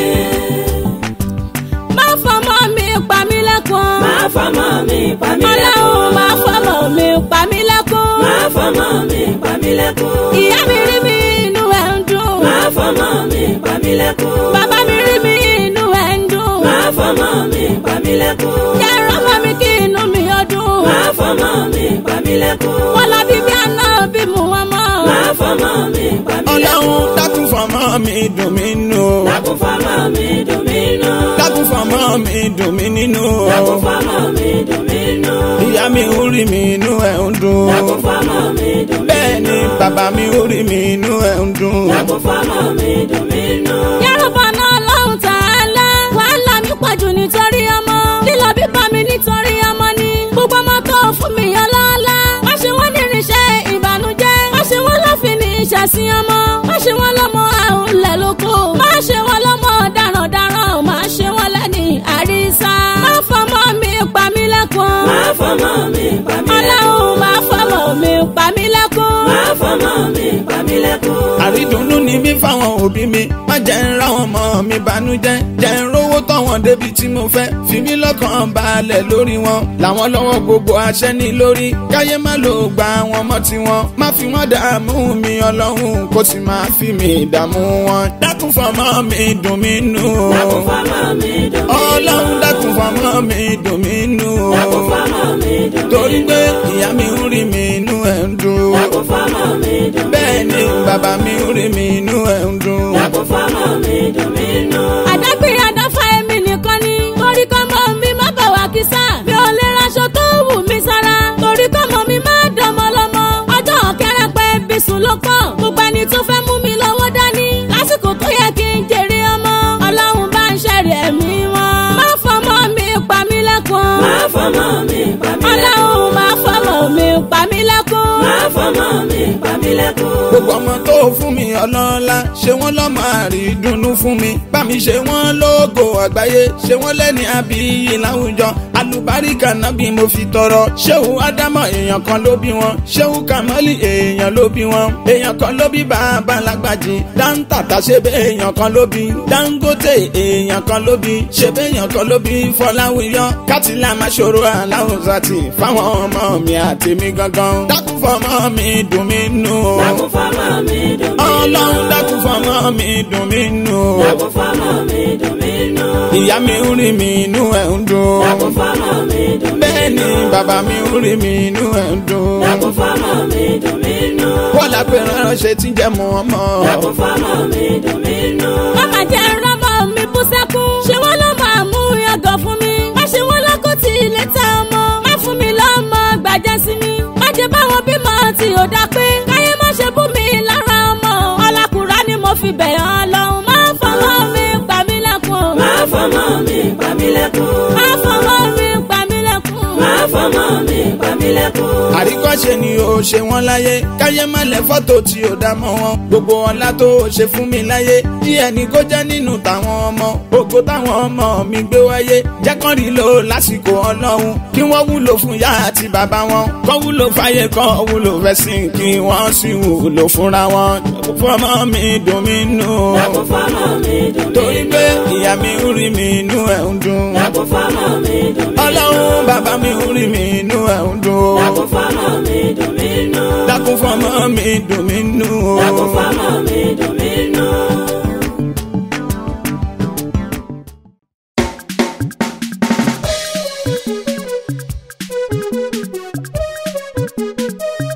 má fọmọ mi pa mí lẹ́kùn. máa fọmọ mi pa mí ọlọ́run má lẹ́kún. fọmọ mi pa mí lẹ́kùn. máa fọmọ mi pa mí lẹ́kún. ìyá mi rí mi inú ẹ̀ ń dùn. máa fọmọ mi pa mí lẹ́kún. bàbá mi rí mi inú ẹ̀ ń dùn. máa fọmọ mi pa mí lẹ́kún. yàrá ọmọ mi kí inú mi ó dùn. máa fọmọ mi pa mí lẹ́kún. wọ́n lọ bí bí àná bí mu wọn mọ́. máa fọmọ mi pa mí ọlọ́run lẹ́kún. dákun fọmọ mi dùn mí nù o. dákun fọmọ mi dùn mí nù. dákun fọmọ mi dùn mí nínú o. dákun fọmọ mi dùn mí nù. ìyá mi ń rí mi inú ẹ̀ ń dùn. dákun fọmọ mi dùn mí bẹ́ẹ̀ ni nù. bàbá mi ń rí mi inú ẹ̀ ń dùn. dákun fọmọ mi dùn mí nù. Yorùbá náà lọ́hùn tààlà. wàhálà mi pọ̀jù nítorí ọmọ. lílọ bíbá mi nítorí ọmọ ni. gbogbo ọmọ tó fún mi ọlọ́lá. má ṣe wọ́n ní irinṣẹ́ ìbànújẹ́. má ṣe wọ́n lọ́fìn ní ìṣàsìn ọmọ. má ṣe wọ́n lọ́mọ àrùnlẹ̀ lóko. má ṣe wọ́n lọ́mọ darandaran. má ṣe wọ́n lẹ́ni àrísá. má fọmọ mi pa mí lẹ́kùn. máa fọmọ mi pa mí lẹ́kún. ọlọ́run má fọmọ mi pa mí lẹ́kùn. máa fọmọ mi pa mí lẹ́kún. àrídùnnú ni mí fáwọn òbí mi má jẹ́ ń ra wọn mọ́ mi bànújẹ́ jẹ́ ń rówó tọ̀wọ́n débi tí mo fẹ́ fi mí lọ́kàn balẹ̀ lórí wọn làwọn lọ́wọ́ gbogbo àṣẹ ní lórí káyé má lò gba wọn mọ́ tiwọn má fi wọn dààmú mi ọlọ́run kó sì máa fi mi dààmú wọn dákun fọmọ mi dùn mí nù o dákun fọmọ mi dùn mí nù. ọlọ́run dákun fọmọ mi dùn mí nù o dákun fọmọ mi dùn mí nù. torí pé ìyá mi ń rí mi inú ẹ̀ ń dùn dákun fọmọ mi dùn mí nù. bẹ́ẹ̀ ni bàbá mi ń rí mi inú ẹ̀ ń dùn. dákun fọmọ mi dùn mí nù. àdágbé àdáfà èmi nìkan ni. torí kọ́ mọ mi má bà wá kísà. mi ò lè raṣọ tó wù mí sára. torí kọ́ mọ mi má dánmọ́ lọ́mọ. ọjọ́ kẹrẹpẹ bísùn ló pọ̀. gbogbo ẹni tó fẹ́ mú mi lọ́wọ́ dání. lásìkò tó yẹ kí n jèrè ọmọ. ọlọ́run bá ń ṣẹ̀rẹ̀ ẹ̀mí wọn. má fọmọ mi pa mí lẹ́kùn. máa fọmọ mi pa mí lẹ́kún. ọlọ́run má fọmọ mi pa mí lẹ́kùn. máa fọmọ mi pa mí lẹ́kún. gbogbo ọmọ tó fún mi ọlọ́lá ṣé wọ́n lọ́mọ àrídùnnú fún mi bá mi ṣe wọ́n lógo àgbáyé ṣé wọ́n lẹ́ni àbíyí láwùjọ alùbáríkà náà bí mo fi tọrọ ṣéwù ádámọ̀ èèyàn kan ló bí wọn ṣéwù kàmọ́lì èèyàn ló bí wọn èèyàn kan ló bí bàbá lágbàjì dáńtàtà ṣe bẹ́ẹ̀ èèyàn kan ló bí dangote èèyàn kan ló bí ṣe bẹ́ẹ̀ èèyàn kan ló bí fọláwíyọ kátìlá máa ṣòro aláwùsàtì fáwọn ọmọ mi àtèmi gangan dákú fọmọ mi dùn mí nù o dákun fọmọ mi dùn mí nù. ọlọ́run dákun fọmọ mi dùn mí nù o dákun fọmọ mi dùn mí nù. ìyá mi ń rí mi inú ẹ̀ ń dùn dákun fọmọ mi dùn mí bẹ́ẹ̀ ni nù. bàbá mi ń rí mi inú ẹ̀ ń dùn dákun fọmọ mi dùn mí nù. wọ́n lápẹ́ ránṣẹ́ tí ń jẹ́ mọ́ ọmọ dákun fọmọ mi dùn mí nù. Mama jẹ́ rọ́mọ mi bú sẹ́kún. Ṣé wọ́n ló máa mú yàgò fún mi? Má ṣe wọ́n lọ́kọ́ tí ilé tẹ ọmọ. Má fún mi lọ́mọ gbàjẹ́ sí mi. Má jẹ́ báwọn bímọ tí ò dá pé. Káyé má ṣe bú mi lára ọmọ. Ọlákùnrin ni mo fi bẹ̀ ọ́ lọ́hùn. Má fọwọ́ mi pa mí lẹ́kùn. máa fọmọ mi pa mí lẹ́kún. Má fọwọ́ mi pa mí lẹ́kùn. máa fọmọ mi pa mí lẹ́kún. àríkọ́ṣe ni o ṣe wọ́n láyé káyé má lẹ fọ́tò tí o dá mọ́ wọn gbogbo ọlá tó o ṣe fún mi láyé díẹ̀ ni kó jẹ́ nínú tàwọn ọmọ ògo táwọn ọmọ mi gbé wáyé jẹ́ kán rí lò lásìkò ọlọ́run kí wọ́n wúlò fún yá àti bàbá wọn kán wúlò fáyé kán wúlò fẹ́sìn kí wọ́n sì wúlò fúnra wọn fọmọ mi dùn mí nù dákun fọmọ mi dùn mí torí nù. pé ìyá mi ń rí mi inú ẹ̀ ń dùn dákun fọmọ mi dùn mí nù. ọlọ́run bàbá mi ń rí mi inú ẹ̀ ń dùn dákun fọmọ mi dùn mí nù. dákun fọmọ mi dùn mí nù o. dákun fọmọ mi dùn mí nù.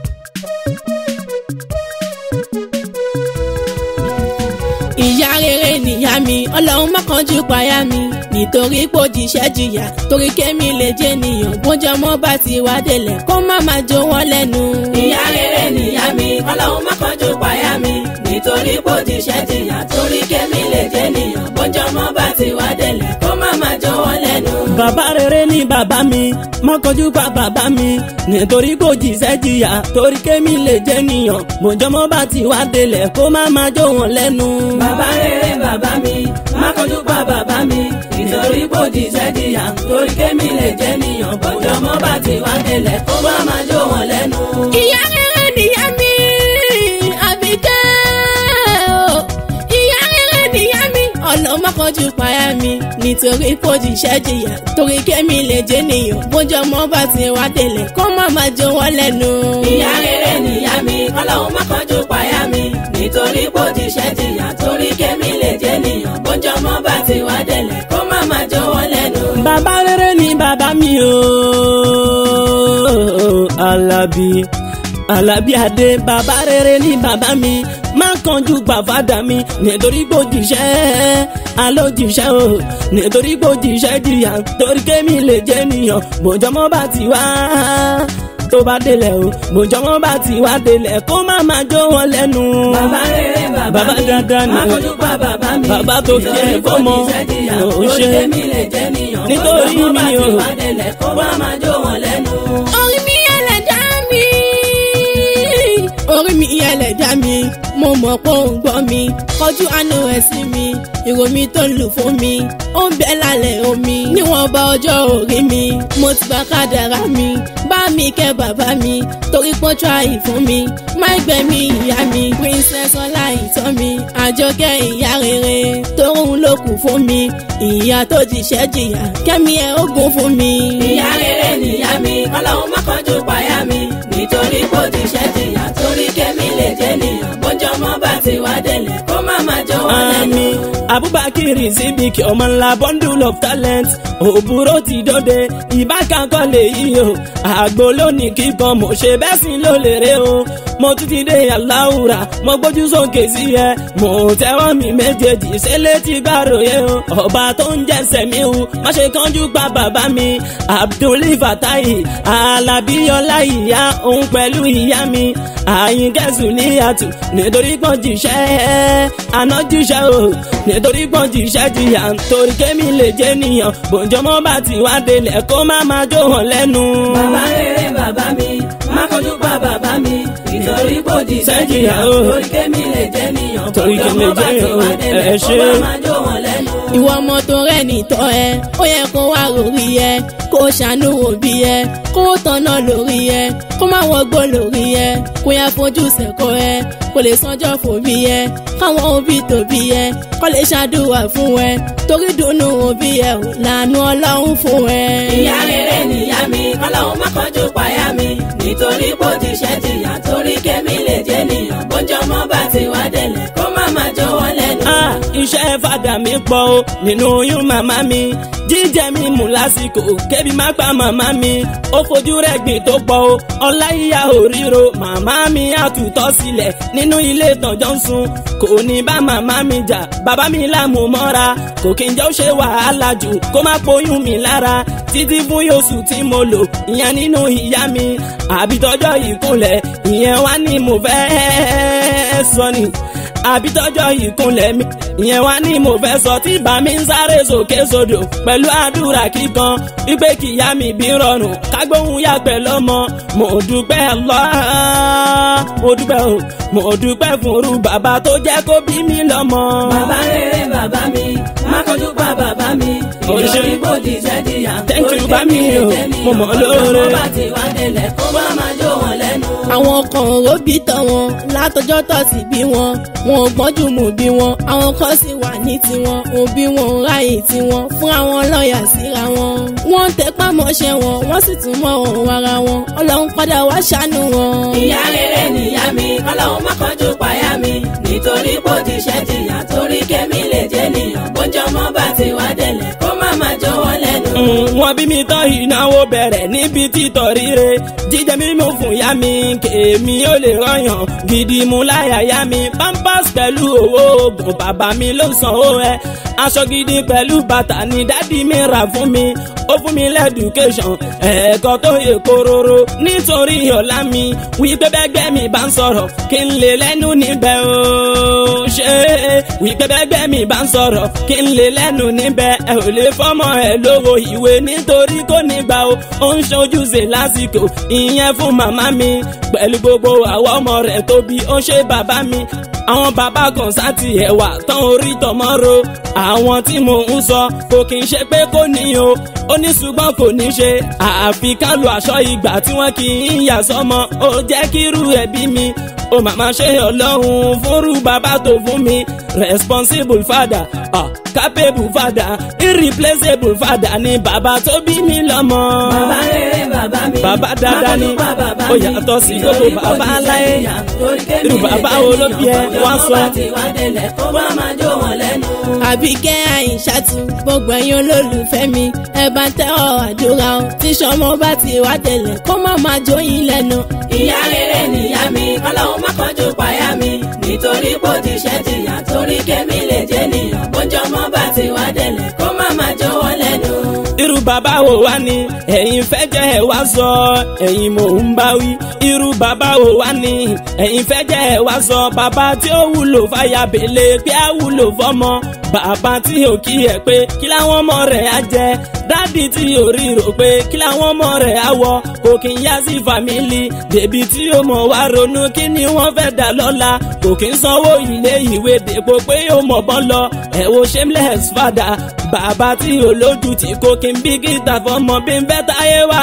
ìyá rere nìyá mi ọlọ́run má kánjú payá mi nítorí pò jíṣẹ́ jìyà torí kémi lè jẹ́ nìyàn bójú ọmọ bá ti wá délẹ̀ kó má má jó wọn lẹ́nu. ìyá rere nìyá mi ọlọ́run má kánjú payá mi nítorí pò jíṣẹ́ jìyà torí kémi lè jẹ́ nìyàn bójú ọmọ bá ti wá délẹ̀ kó má má jó wọn lẹ́nu. bàbá rere ni bàbá mi má kọjú pa bàbá mi nítorí kò jíṣẹ́ jìyà torí kémi lè jẹ́ nìyàn bòjọ́mọ́ bá ti wá délẹ̀ kó má má jó wọn lẹ́nu. bàbá rere bàbá mi má kánjú pa bàbá mi nítorí pò jíṣẹ́ jìyà torí kémi lè jẹ́ nìyàn bójú ọmọ bá ti wá délẹ̀ kó má má jó wọn lẹ́nu. ìyá rere nìyá mi àbíkẹ́ o ìyá rere nìyá mi ọlọ́mọ kọjú payá mi nítorí kò jíṣẹ́ jìyà torí kémi lè jẹ́ nìyàn bójú ọmọ bá ti wá délẹ̀ kó má má jó wọn lẹ́nu. ìyá rere nìyá mi ọlọ́run má kánjú payá mi nítorí pò jíṣẹ́ jìyà torí kémi lè jẹ́ nìyàn bójú ọmọ bá ti wá délẹ̀ kó má má jó wọn lẹ́nu. bàbá rere ni bàbá mi o alábí alábí adé bàbá rere ni bàbá mi má kánjú gbàfádà mi nítorí gbòjìṣẹ́ alójìṣẹ́ o nítorí gbòjìṣẹ́ jìyà torí kémi lè jẹ́ nìyàn bòjọ́mọ́ bá ti wá tó bá délẹ̀ o bòjọ́mọ́ bá ti wá délẹ̀ kó má má jó wọn lẹ́nu. bàbá rere bàbá Bàbá mi dáadáa ni má o. kánjú pa bàbá mi Bàbá tó fi nítorí ẹ̀ kò fọ́mọ. jíṣẹ́ jìyà Ò torí ṣe. kémi lè jẹ́ nìyàn Nítorí bójú ọmọ bá mi ti o. wá délẹ̀ kó má má jó wọn lẹ́nu. orí mi ẹlẹ́dá mi orí mi ẹlẹ́dá mi mo mọ̀ pé ó ń gbọ́ mi kọjú àánú ẹ̀ sí mi ìró mi tó ń lù fún mi ó ń bẹ lálẹ́ omi níwọ̀n bá ọjọ́ orí mi mo ti bá kádàrá mi bá mi kẹ́ bàbá mi torí pọ́n tíráì fún mi má gbẹ̀mí ìyá mi princess ọlá ìtọ́ mi àjọkẹ́ ìyá rere tóun ló kù fún mi ìyá tó jíṣẹ́ jìyà kẹ́mi ẹ̀ ogun fún mi. ìyá rere nìyá mi ọlọ́run má kánjú payá mi nítorí kò jíṣẹ́ jìyà torí kémi lè jẹ́ nìyàn bójú ọmọ bá ti wá délẹ̀ kó má má jó wọn lẹ́nu. Ami Abubakar Sidiki ọmọ ńlá bundle of talent òbúrò ti dọ́dẹ ìbákan kọ́ lè yí o àgbo lónìí kíkan mo ṣe bẹ́ẹ̀ sí ló lè rè o mo tún ti dé aláwùrà mo gbójú sókè sí ẹ mo tẹ́wọ́ mi méjèèjì ṣe létí gbàròyé o ọba tó ń jẹ́sẹ̀ mi o má ṣe kánjú pa bàbá mi Abdul Fatai Alábíyọlá ìyá òun pẹ̀lú ìyá mi àyìnkẹ́sù níyàtù nítorí pọ́n jíṣẹ́ àná jíṣẹ́ o nítorí pọ́n jíṣẹ́ jìyà torí kémi lè jẹ́ nìyàn bòjọ́mọ́ bá ti wá délẹ̀ kó má má jó hàn lẹ́nu. bàbá rere bàbá mi má kánjú pa bàbá mi nítorí kò jíṣẹ́ jìyà o. torí kémi lè jẹ́ nìyàn Torí bójú kémi ọmọ bá lè ti jẹ́ wá o. délẹ̀ Ẹ kó ṣé. má má jó wọn lẹ́nu. ìwọ ọmọ tó rẹ̀ nìtọ́ ẹ ó yẹ kó wá lórí ẹ kó ṣàánú òbí ẹ kó tọ̀nà lórí ẹ kó má wọgbó lórí ẹ kó yá fojú sẹ́kọ̀ ẹ kó lè sanjọ́ fòbí ẹ káwọn òbí tòbí ẹ kó lè ṣàdúrà fún ẹ torí dùnú òbí ẹ ò lànà ọlọ́run fún ẹ. ìyá rere nìyá mi ọlọ́run má kánjú payá mi nítorí kò jíṣẹ́ jìyà torí kémi lè jẹ́ nìyàn bójú ọmọ bá ti wá délẹ̀ kó má má jó wọn lẹ́nu. Ah, iṣẹ́ fàdà mi pọ̀ o nínú oyún màmá mi jíjẹ mi mú lásìkò kébi má pa màmá mi ó fojú rẹ̀ gbìn tó pọ̀ o ọláyíyá òríro màmá mi àtútọ́ sílẹ̀ nínú ilé ìtànjọ́ ń sun kò ní bá màmá mi jà bàbá mi láàmú mọ́ra kò kí n jẹ́ ó ṣe wàhálà jù kó má poyún mi lára títí fún yóòsù tí mo lò ìyẹn nínú ìyá mi àbítọ́jọ́ ìkúnlẹ̀ ìyẹn wá ní mo fẹ́ sọ ni àbí tọjọ́ ìkúnlẹ̀ mi ìyẹn wá ní mo fẹ́ sọ tí bá mi ń sáré sókè sódò pẹ̀lú àdúrà kíkan wípé kìyá mi bí rọrùn kágbóhùn yá pẹ̀lú ọmọ mo dúpẹ́ Allah mo dúpẹ́ o mo dúpẹ́ fún irú bàbá tó jẹ́ kó bí mi lọ́mọ. bàbá rere bàbá mi má kánjú pa bàbá mi Ó ṣé. nítorí kò jíṣẹ́ jìyà Thank you, torí bá mi kémi lè o. jẹ́ Mo nìyàn mọ̀ bójú lóore. ọmọ bá ti wá délẹ̀ kó má má jó wọn lẹ́nu. àwọn kan ò bí tán wọn látọjọ́ tó ti bí wọn wọn ò gbọ́njú mú bí wọn àwọn kan sì wà ní tiwọn òbí wọn ò ráyè tiwọn fún àwọn lọ́ọ̀yà síra wọn. wọ́n ń tẹpá mọ́ṣẹ́ wọn wọ́n sì tún mọ́ ohun ara wọn ọlọ́run padà wá ṣàánú wọn. ìyá rere nìyá mi ọlọ́run má kánjú payá mi nítorí kò jíṣẹ́ jìyà torí kémi lè jẹ́ nìyàn bójú ọmọ bá ti wá délẹ̀ kó má má jó wọn lẹ́nu. Mm, wọ́n bí mi tán ìnáwó bẹ̀rẹ̀ níbi títọ̀ ríre jíjẹ mímú fún ìyá mi kèémí ó lè rọyàn gidi mú láyà yá mi pampers pẹ̀lú owó oògùn bàbá mi ló sanwó ẹ aṣọ gidi pẹ̀lú bàtà ni dádì mi rà fún mi ó fún mi lẹ́dùkéṣọ̀n ẹ̀ẹ́kọ́ tó yẹ kóróró nítorí ọ̀la mi wípé bẹ́gbẹ́ mi bá ń sọ̀rọ̀ kí n lè lẹ́nu níbẹ̀ o ṣe wípé bẹ́gbẹ́ mi bá ń sọ̀rọ̀ kí n lè lẹ́nu níbẹ̀ ẹ ò lè fọ́mọ ẹ lówó ìwé nítorí kò ní gbà o ó ń ṣojúṣe lásìkò ìyẹn fún màmá mi pẹ̀lú gbogbo àwọn ọmọ rẹ̀ tóbi ó ṣe bàbá mi àwọn bàbá kan sáti ẹ̀wà tán orí tọmọ́ro àwọn tí mò ń sọ kò kì í ṣe pé kò ní o ó ní ṣùgbọ́n kò ní ṣe àfi ká lu aṣọ ìgbà tí wọ́n kì í yà sọ́mọ ó jẹ́ kírú ẹbí mi ó màmá ṣe ọlọ́run fúnrú bàbá tó fún mi responsible father ah, capable father irreplaceable father ni bàbá tó bí mi lọ́mọ. bàbá rere bàbá mi. Bàbá dáadáa ni. Má kọjú pa bàbá Ó mi. yàtọ̀ sí Nítorí gbogbo kò bàbá ní láyé. ṣe ìyà. Torí kémi Irú lè bàbá jẹ́ wo ló bí ẹ? ènìyàn. Wọ́n Ọjọ́ sọ. bá ti wá délẹ̀ kó má máa jó wọn lẹ́nu. àbíkẹ́ àyìnṣàtú gbogbo ẹ̀yin olólùfẹ́ mi ẹ bá ń tẹ́wọ̀ àdúrà o tí sọmọ bá ti wá tẹ̀lẹ̀ kó má máa jó yín lẹ́nu. ìyá rere nìyá mi kọ́lọ́hún má kọjú payá mi nítorí pò ti ṣẹ́ jìyà torí kémi lè jẹ́ nìyàn bójú ọmọ bá ti wá délẹ̀ kó má máa jó wọn lẹ́nu. irú bàbá wo wá ni ẹ̀yin fẹ́ jẹ́ ẹ wá sọ ẹ̀yin mò ń bá wí irú bàbá wo wá ni ẹ̀yin fẹ́ jẹ́ ẹ wá sọ bàbá tí ó wúlò fàyà bèlè pé á wúlò fọmọ bàbá tí ò kí ẹ pé kí láwọn ọmọ rẹ̀ á jẹ dádì tí ò rí rò pé kí láwọn ọmọ rẹ̀ á wọ kò kí ń yá sí fàmílì débi tí ó mọ̀ wá ronú kí ni wọ́n fẹ́ dà lọ́la kò kí ń sanwó ilé ìwé dèpò pé ó mọ̀ bọ́ lọ ẹ̀ wo shameless father bàbá tí olójú tí kò kí n bí gíta fọmọ bí n fẹ́ táyé wà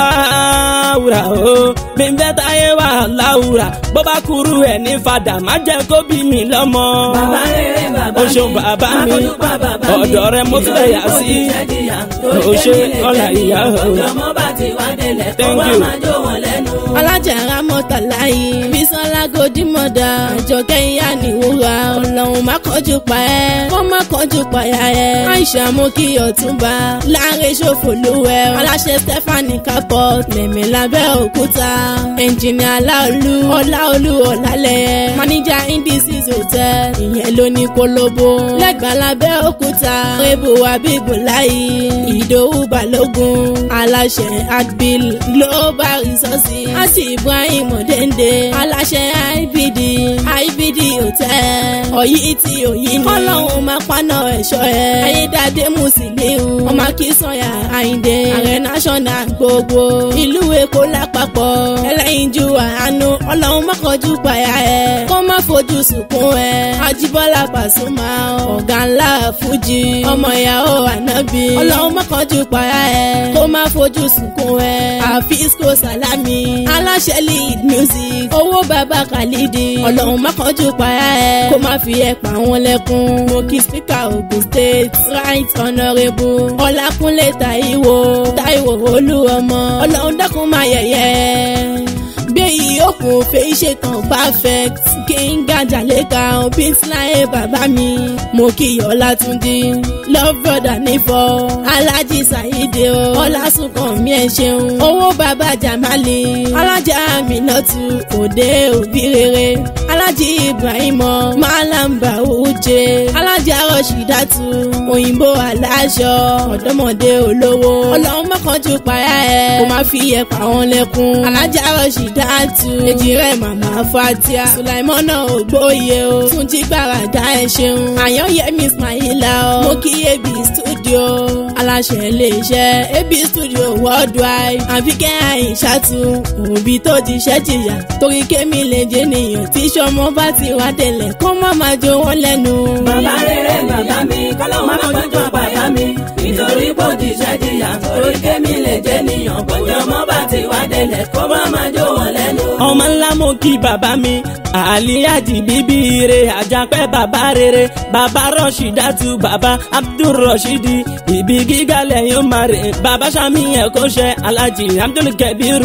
láwùrà o bí n fẹ́ táyé wà láwùrà bó bá kúrú ẹ̀ ní fadà má jẹ́ kó bí mi lọ́mọ. bàbá rere bàbá o mi ṣeun bàbá má mi kọjú pa bàbá mi. ọ̀dọ̀ rẹ mo tún lè yà sí. Nítorí pò ti ṣẹ́ jìyà. Torí O ṣe kémi lè ọlà jẹ́ ìyá nìyàn. o. bójú ọmọ bá ti wá délẹ̀ kó Thank má you. máa jó wọn lẹ́nu. alájàrá mọ́tàláyé bísọ́lá gòdìmọ̀dà àjọkẹ́ ìyá nìwúra ọlọ́run má kọjú pa ẹ́ kó má kọjú pa ya ẹ́ àìsà mú kí ọ̀túnba láàrin ṣòfò lówẹ́ aláṣẹ stephanie capot mẹ̀mẹ́ lábẹ́ òkúta ẹnjìnìà aláolú ọláolú ọ̀làlẹ̀ máníjà indices hotel ìyẹn ló ní kólóbó lẹ́gbàá lábẹ́ òkúta rébù abíbùláyé ìdòwú balógun aláṣẹ adbil global resources àti ibrahim ọ̀dẹ́ndé aláṣẹ ibd ibd hotel ọ̀yí tí òyí ni kọ́lọ́hún máa paná ẹ̀ṣọ́ ẹ̀ ayédáadé musiliu ọmọ akínsọ̀yà àyíndé ààrẹ national gbogbo ìlú èkó lápapọ̀ ẹlẹ́yinjú àánú ọlọ́run mọ́kànjú pàyà ẹ̀ kó má fojú sunkún ẹ̀ ajíbọ́lá pàṣùmá ọ̀gá ńlá fújì ọmọ ìyàwó ànábì ọlọ́run mọ́kànjú pàyà ẹ̀ kó má fojú sunkún ẹ̀ àfíìsíkò sàlámì aláṣẹ lead music owó bàbá khalidi ọlọ́run mọ́kànjú pàyà ẹ̀ kó má fi ẹ̀ pa wọn lẹ́kún mo kí spíkà ogun state right honourable ọlákúnlé taiwo taiwo olúọmọ ọlọ́run dákun máa yẹ̀yẹ́ gbé ìyókù fèyí ṣetán perfect kínga jàlékà bíntláyé bàbá mi mo kí ọlátúndí love brother nífọ alájí sàyídé o ọlásùnkàn mi ẹ ṣeun owó bàbá jamali alájà aminatu òde òbí rere alájí ibrahimọ malamba uje alájà rọṣídàtú òyìnbó aláṣọ ọ̀dọ́mọdé olówó ọlọ́run mọ́kànjú payá ẹ̀ kó má fi ẹ̀ pa wọn lẹ́kún alájà rọṣídàtú èjì rẹ̀ màmá fatia sulaimọ́nà ògbóye o túnjí gbàràdá ẹ̀ ṣeun àyànyẹmí ismaila o mo kí ab studio aláṣẹ iléeṣẹ́ ab studio worldwide àbíkẹ́ àyìnṣàtú òbí tó ti ṣẹ́ jìyà torí kémi lè jẹ́ nìyàn tí sọmọ bá ti wá tẹ̀lẹ̀ kó má má jó wọn lẹ́nu. bàbá rere bàbá mi kọ́lọ́hún má kọjú payá mi nítorí pò ti ṣẹ́ jìyà torí kémi lè jẹ́ nìyàn bójú ọmọ bá ti wá délẹ̀ kó má máa jó wọn lẹ́nu. ọmọ ńlá mo kí bàbá mi àlíyájì bíbí re àjàpẹ́ bàbá rere bàbá rọ̀ṣídàtú bàbá abdulrasheedi ibi gíga lẹ́yìn ó máa rè bàbá sami ẹ̀kọ́ṣẹ́ alájì abdulkabiru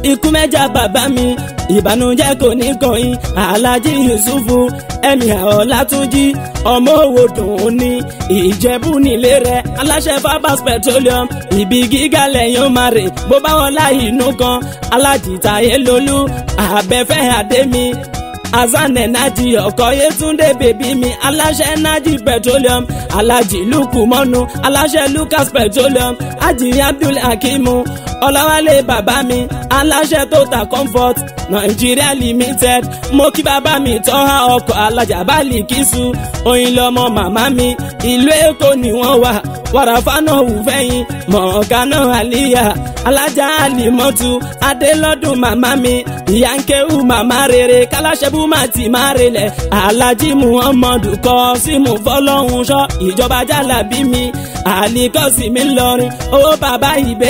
ikú mẹ́jà bàbá mi ìbànújẹ́ kò ní kọ̀yìn alájí yusufu ẹ̀mí ọ̀làtúnjì ọmọ òwò dùn ní ìjẹ̀bú nílé rẹ̀ aláṣẹ fabas petroleum ibi gíga lẹ́yìn máa rè bó bá wọn láì inú kan alájìta yẹlólú àbẹ̀fẹ́ àdémi azan ẹ̀nájì ọkọ̀ yétúndé bèbí mi aláṣẹ ẹ̀nájì petroleum alájì lukumọ́nu aláṣẹ lucas petroleum ajì abdul hakimu ọlọ́wálé bàbá mi aláṣẹ total comfort nàìjíríà limited mo kí bàbá mi tọ́ha ọkọ̀ alájà báàlì kìsù oyin lọmọ màmá mi ìlú èkó ni wọ́n wà wàràfánà hùfẹ́yìn mọ̀ọ́kánà àlíyà alájà àlìmọ́tù adélọ́dún màmá mi ìyànkéhù màmá rere kálásẹ́bù má ti má relẹ̀ alájí muhammadu kọ́ símù fọlọ́hún ṣọ́ ìjọba jálàbí mi àlìkọ́sí mi lọrin owó bàbá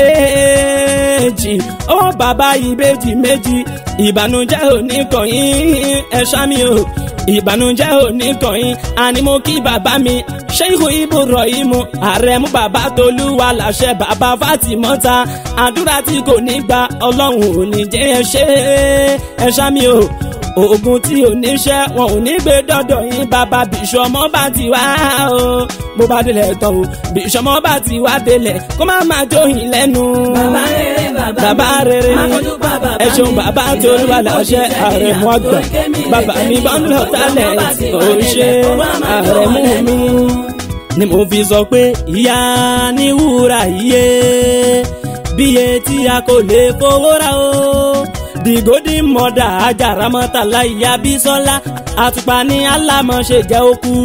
ìbejì owó bàbá ìbejì méjì ìbànújẹ́ òní kọ̀yìn ẹ̀ṣá mi o ìbànújẹ́ òní kọ̀yìn àní mo kí bàbá mi ṣéhù ibrahim àrẹ̀mú bàbá tolúwa làṣẹ bàbá fatimọ́ta àdúrà tí kò ní gba ọlọ́run ò ní jẹ́ ẹ ṣe ẹ ṣá mi o oògùn tí ò ní ṣẹ́ wọn ò ní gbé dọ́dọ̀ yín bàbá bìṣọmọ bá ti wá o bó bá délẹ̀ tán o bìṣọmọ bá ti wá délẹ̀ kó má má jóyìn lẹ́nu. bàbá rere bàbá bàbá rere má fojú pa bàbá ẹ ṣeun mi. bàbá tó ń wà láṣẹ àrẹ̀mú àgbà bàbá mi bá ń lọ tálẹ̀ ò ṣe àrẹ̀mú mi ni mo fi sọ pé ìyá ní wúrà iye bíye tí a kò lè fowó ra o the golden mother ajaramọtala ìyá bísọ́lá àtùpà ní alámọ̀ṣe jẹ́ òkú.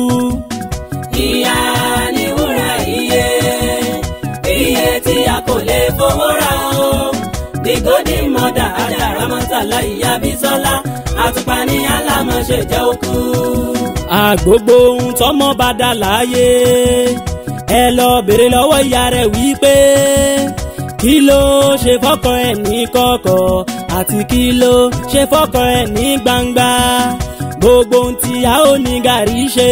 ìyá ni wúrà iye iye tí a kò lè fowó ra o the golden mother ajaramọtala ìyá bísọ́lá àtùpà ní alámọ̀ṣe jẹ́ òkú. àgbogbo ohun tọmọ bá dà láàyè ẹ lọ bèrè lọ́wọ́ ìyá rẹ̀ wípé kí ló ṣe fọ́kọ ẹ̀ ní kọ̀kọ̀ àti kí ló ṣe fọ́kọ ẹ̀ ní gbangba gbogbo ohun tí a ó ní gàrí ṣe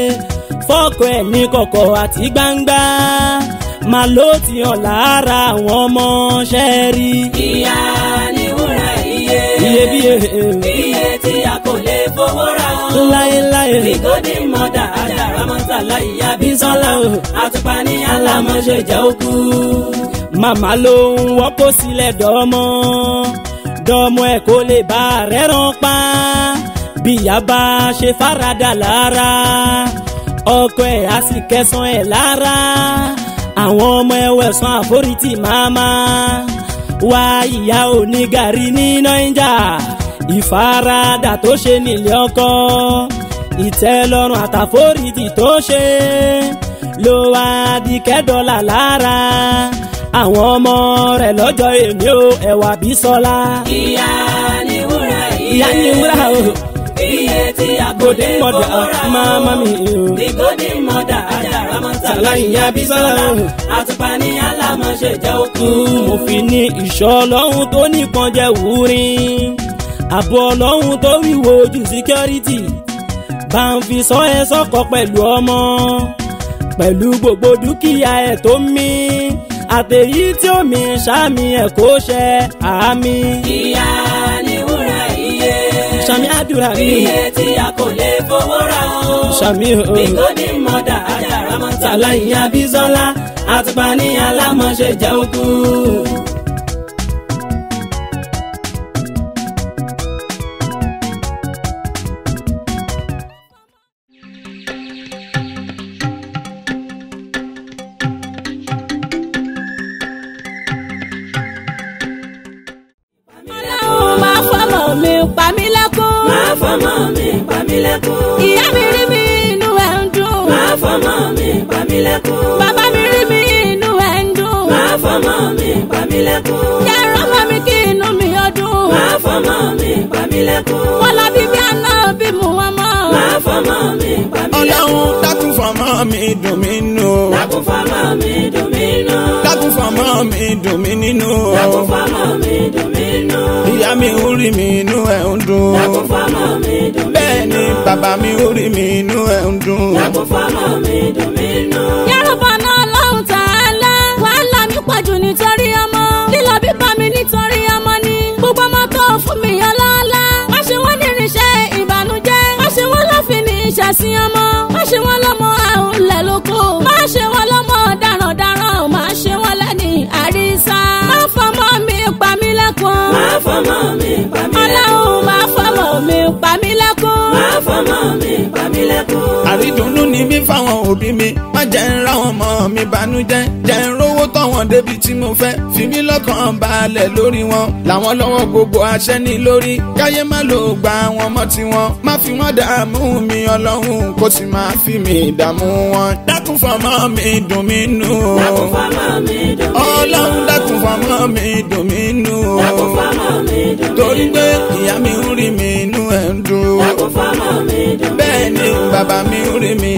fọ́kọ ẹ̀ ní kọ̀kọ̀ àti gbangba màá ló ti hàn lára àwọn ọmọ ṣẹ́ẹ̀rí ìyá ni wúrà iye iyebíye iye tí a kò lè fowó ra o. láéláé the golden mother ajaramọtala ìyá bísọ́lá o àtùpà ní alámọ̀ṣe jẹ́ òkú. màmá ló ń wọ́pọ̀ sílẹ̀ dọ́mọ́ dọ́mọ́ ẹ̀ kó lè bá rẹ́ràn pa bíyà bá ṣe farada lára ọkọ ẹ̀ á sì kẹsàn ẹ̀ lára àwọn ọmọ ẹ̀ wẹ̀sán àforítì máma wá ìyá onígàrí ní nàìjà ìfaradà tó ṣe nílé ọkọ ìtẹ́lọ́rùn àtàforítì tó ṣe ló wá di kẹ́dọ̀là lára àwọn ọmọ rẹ̀ lọ́jọ́ èmi ò ẹ̀wà bí sọ́lá. ìyá ni wúrà iye ìyá ni wúrà o iye tí a kò lè golden mother fowó ra o. máma mi o. the golden mother ajaramọtala Sàlá ìyá ìyá Bísọ́lá bísọ́lá o. àtùpà ní alámọ̀ṣe jẹ́ òkú. mo fi ní ìṣọ́ ọlọ́run tó nìkan jẹ́ wúrin àbọ̀ ọlọ́run tó wíwo ojú security bá ń fi sọ ẹ sọ́kọ pẹ̀lú ọmọ pẹ̀lú gbogbo dúkìá ẹ̀ tó ń mí àtẹ̀yí tí ó mi sàmì ẹ̀ kó ṣe àmì ìyá ni wúrà iye sàmì àdúrà mi iye tí a kò lè fowó ra o. sàmì o the golden mother ajaramọtala ìyá bísọ́lá àtùpà ní alámọ̀ṣe jẹ́ òkú. ọlọ́run máa fọmọ mi pa mí lẹ́kún. máa fọmọ mi pa mí lẹ́kún. ìyá mi rí mi inú ẹ̀ ń dùn. máa fọmọ mi pa mí lẹ́kún. bàbá mi rí mi inú ẹ̀ ń dùn. máa fọmọ mi pa mí lẹ́kún. yàrá ọmọ mi kí inú mi ó dùn. máa fọmọ mi pa mí lẹ́kún. wọ́n lọ bí bí àná bí mu wọn mọ́. máa fọmọ mi pa mí lẹ́kún. ọlọ́run dákun fọmọ mi dùn mí nù. dákun fọmọ mi dùn mí nù. dákun fọmọ mi dùn mí nínú. dákun fọmọ mi dùn mí nù. ìyá mi ń rí mi inú ẹ̀ ń dùn. dákun fọmọ mi dùn mí nù. bẹ́ẹ̀ ni bàbá mi ń rí mi inú ẹ̀ ń dùn. dákun fọmọ mi dùn mí nù. yàrá náà lọ́hùn tààlà wàhálà mi pọ̀jù nítorí ọmọ lílọ bíbá mi nítorí ọmọ ni fún mi ọlọ́lá. má ṣe wọ́n ní irinṣẹ́ ìbànújẹ́. má ṣe wọ́n lọ́fìn ní ìṣàsìn ọmọ. má ṣe wọ́n lọ́mọ àrùnlẹ̀ lóko. má ṣe wọ́n lọ́mọ darandaran. má ṣe wọ́n lẹ́ni àrísá. má fọmọ mi pa mí lẹ́kùn. máa fọmọ mi pa mí ọlọ́run má fọmọ mi pa mí lẹ́kùn. máa fọmọ mi pa mí lẹ́kùn. àrídùnnú ni mí fáwọn òbí mi má jẹ́ ń ra wọn mọ́ mi bànújẹ́ jẹ́ ń rówó tọ̀wọ̀n débi tí mo fẹ́ fi mí lọ́kàn balẹ̀ lórí wọn làwọn lọ́wọ́ gbogbo àṣẹ ní lórí káyé má lò gba wọn mọ́ tiwọn má fi wọn dààmú mi ọlọ́run kó sì máa fi mi dààmú wọn dákun fọmọ mi dùn mí nù dákun fọmọ mi dùn mí ọlọ́run dákun fọmọ mi dùn mí nù dákun fọmọ mi dùn mí torí pé ìyá mi ń rí mi inú ẹ̀ ń dùn dákun fọmọ mi dùn mí bẹ́ẹ̀ ni bàbá mi ń rí mi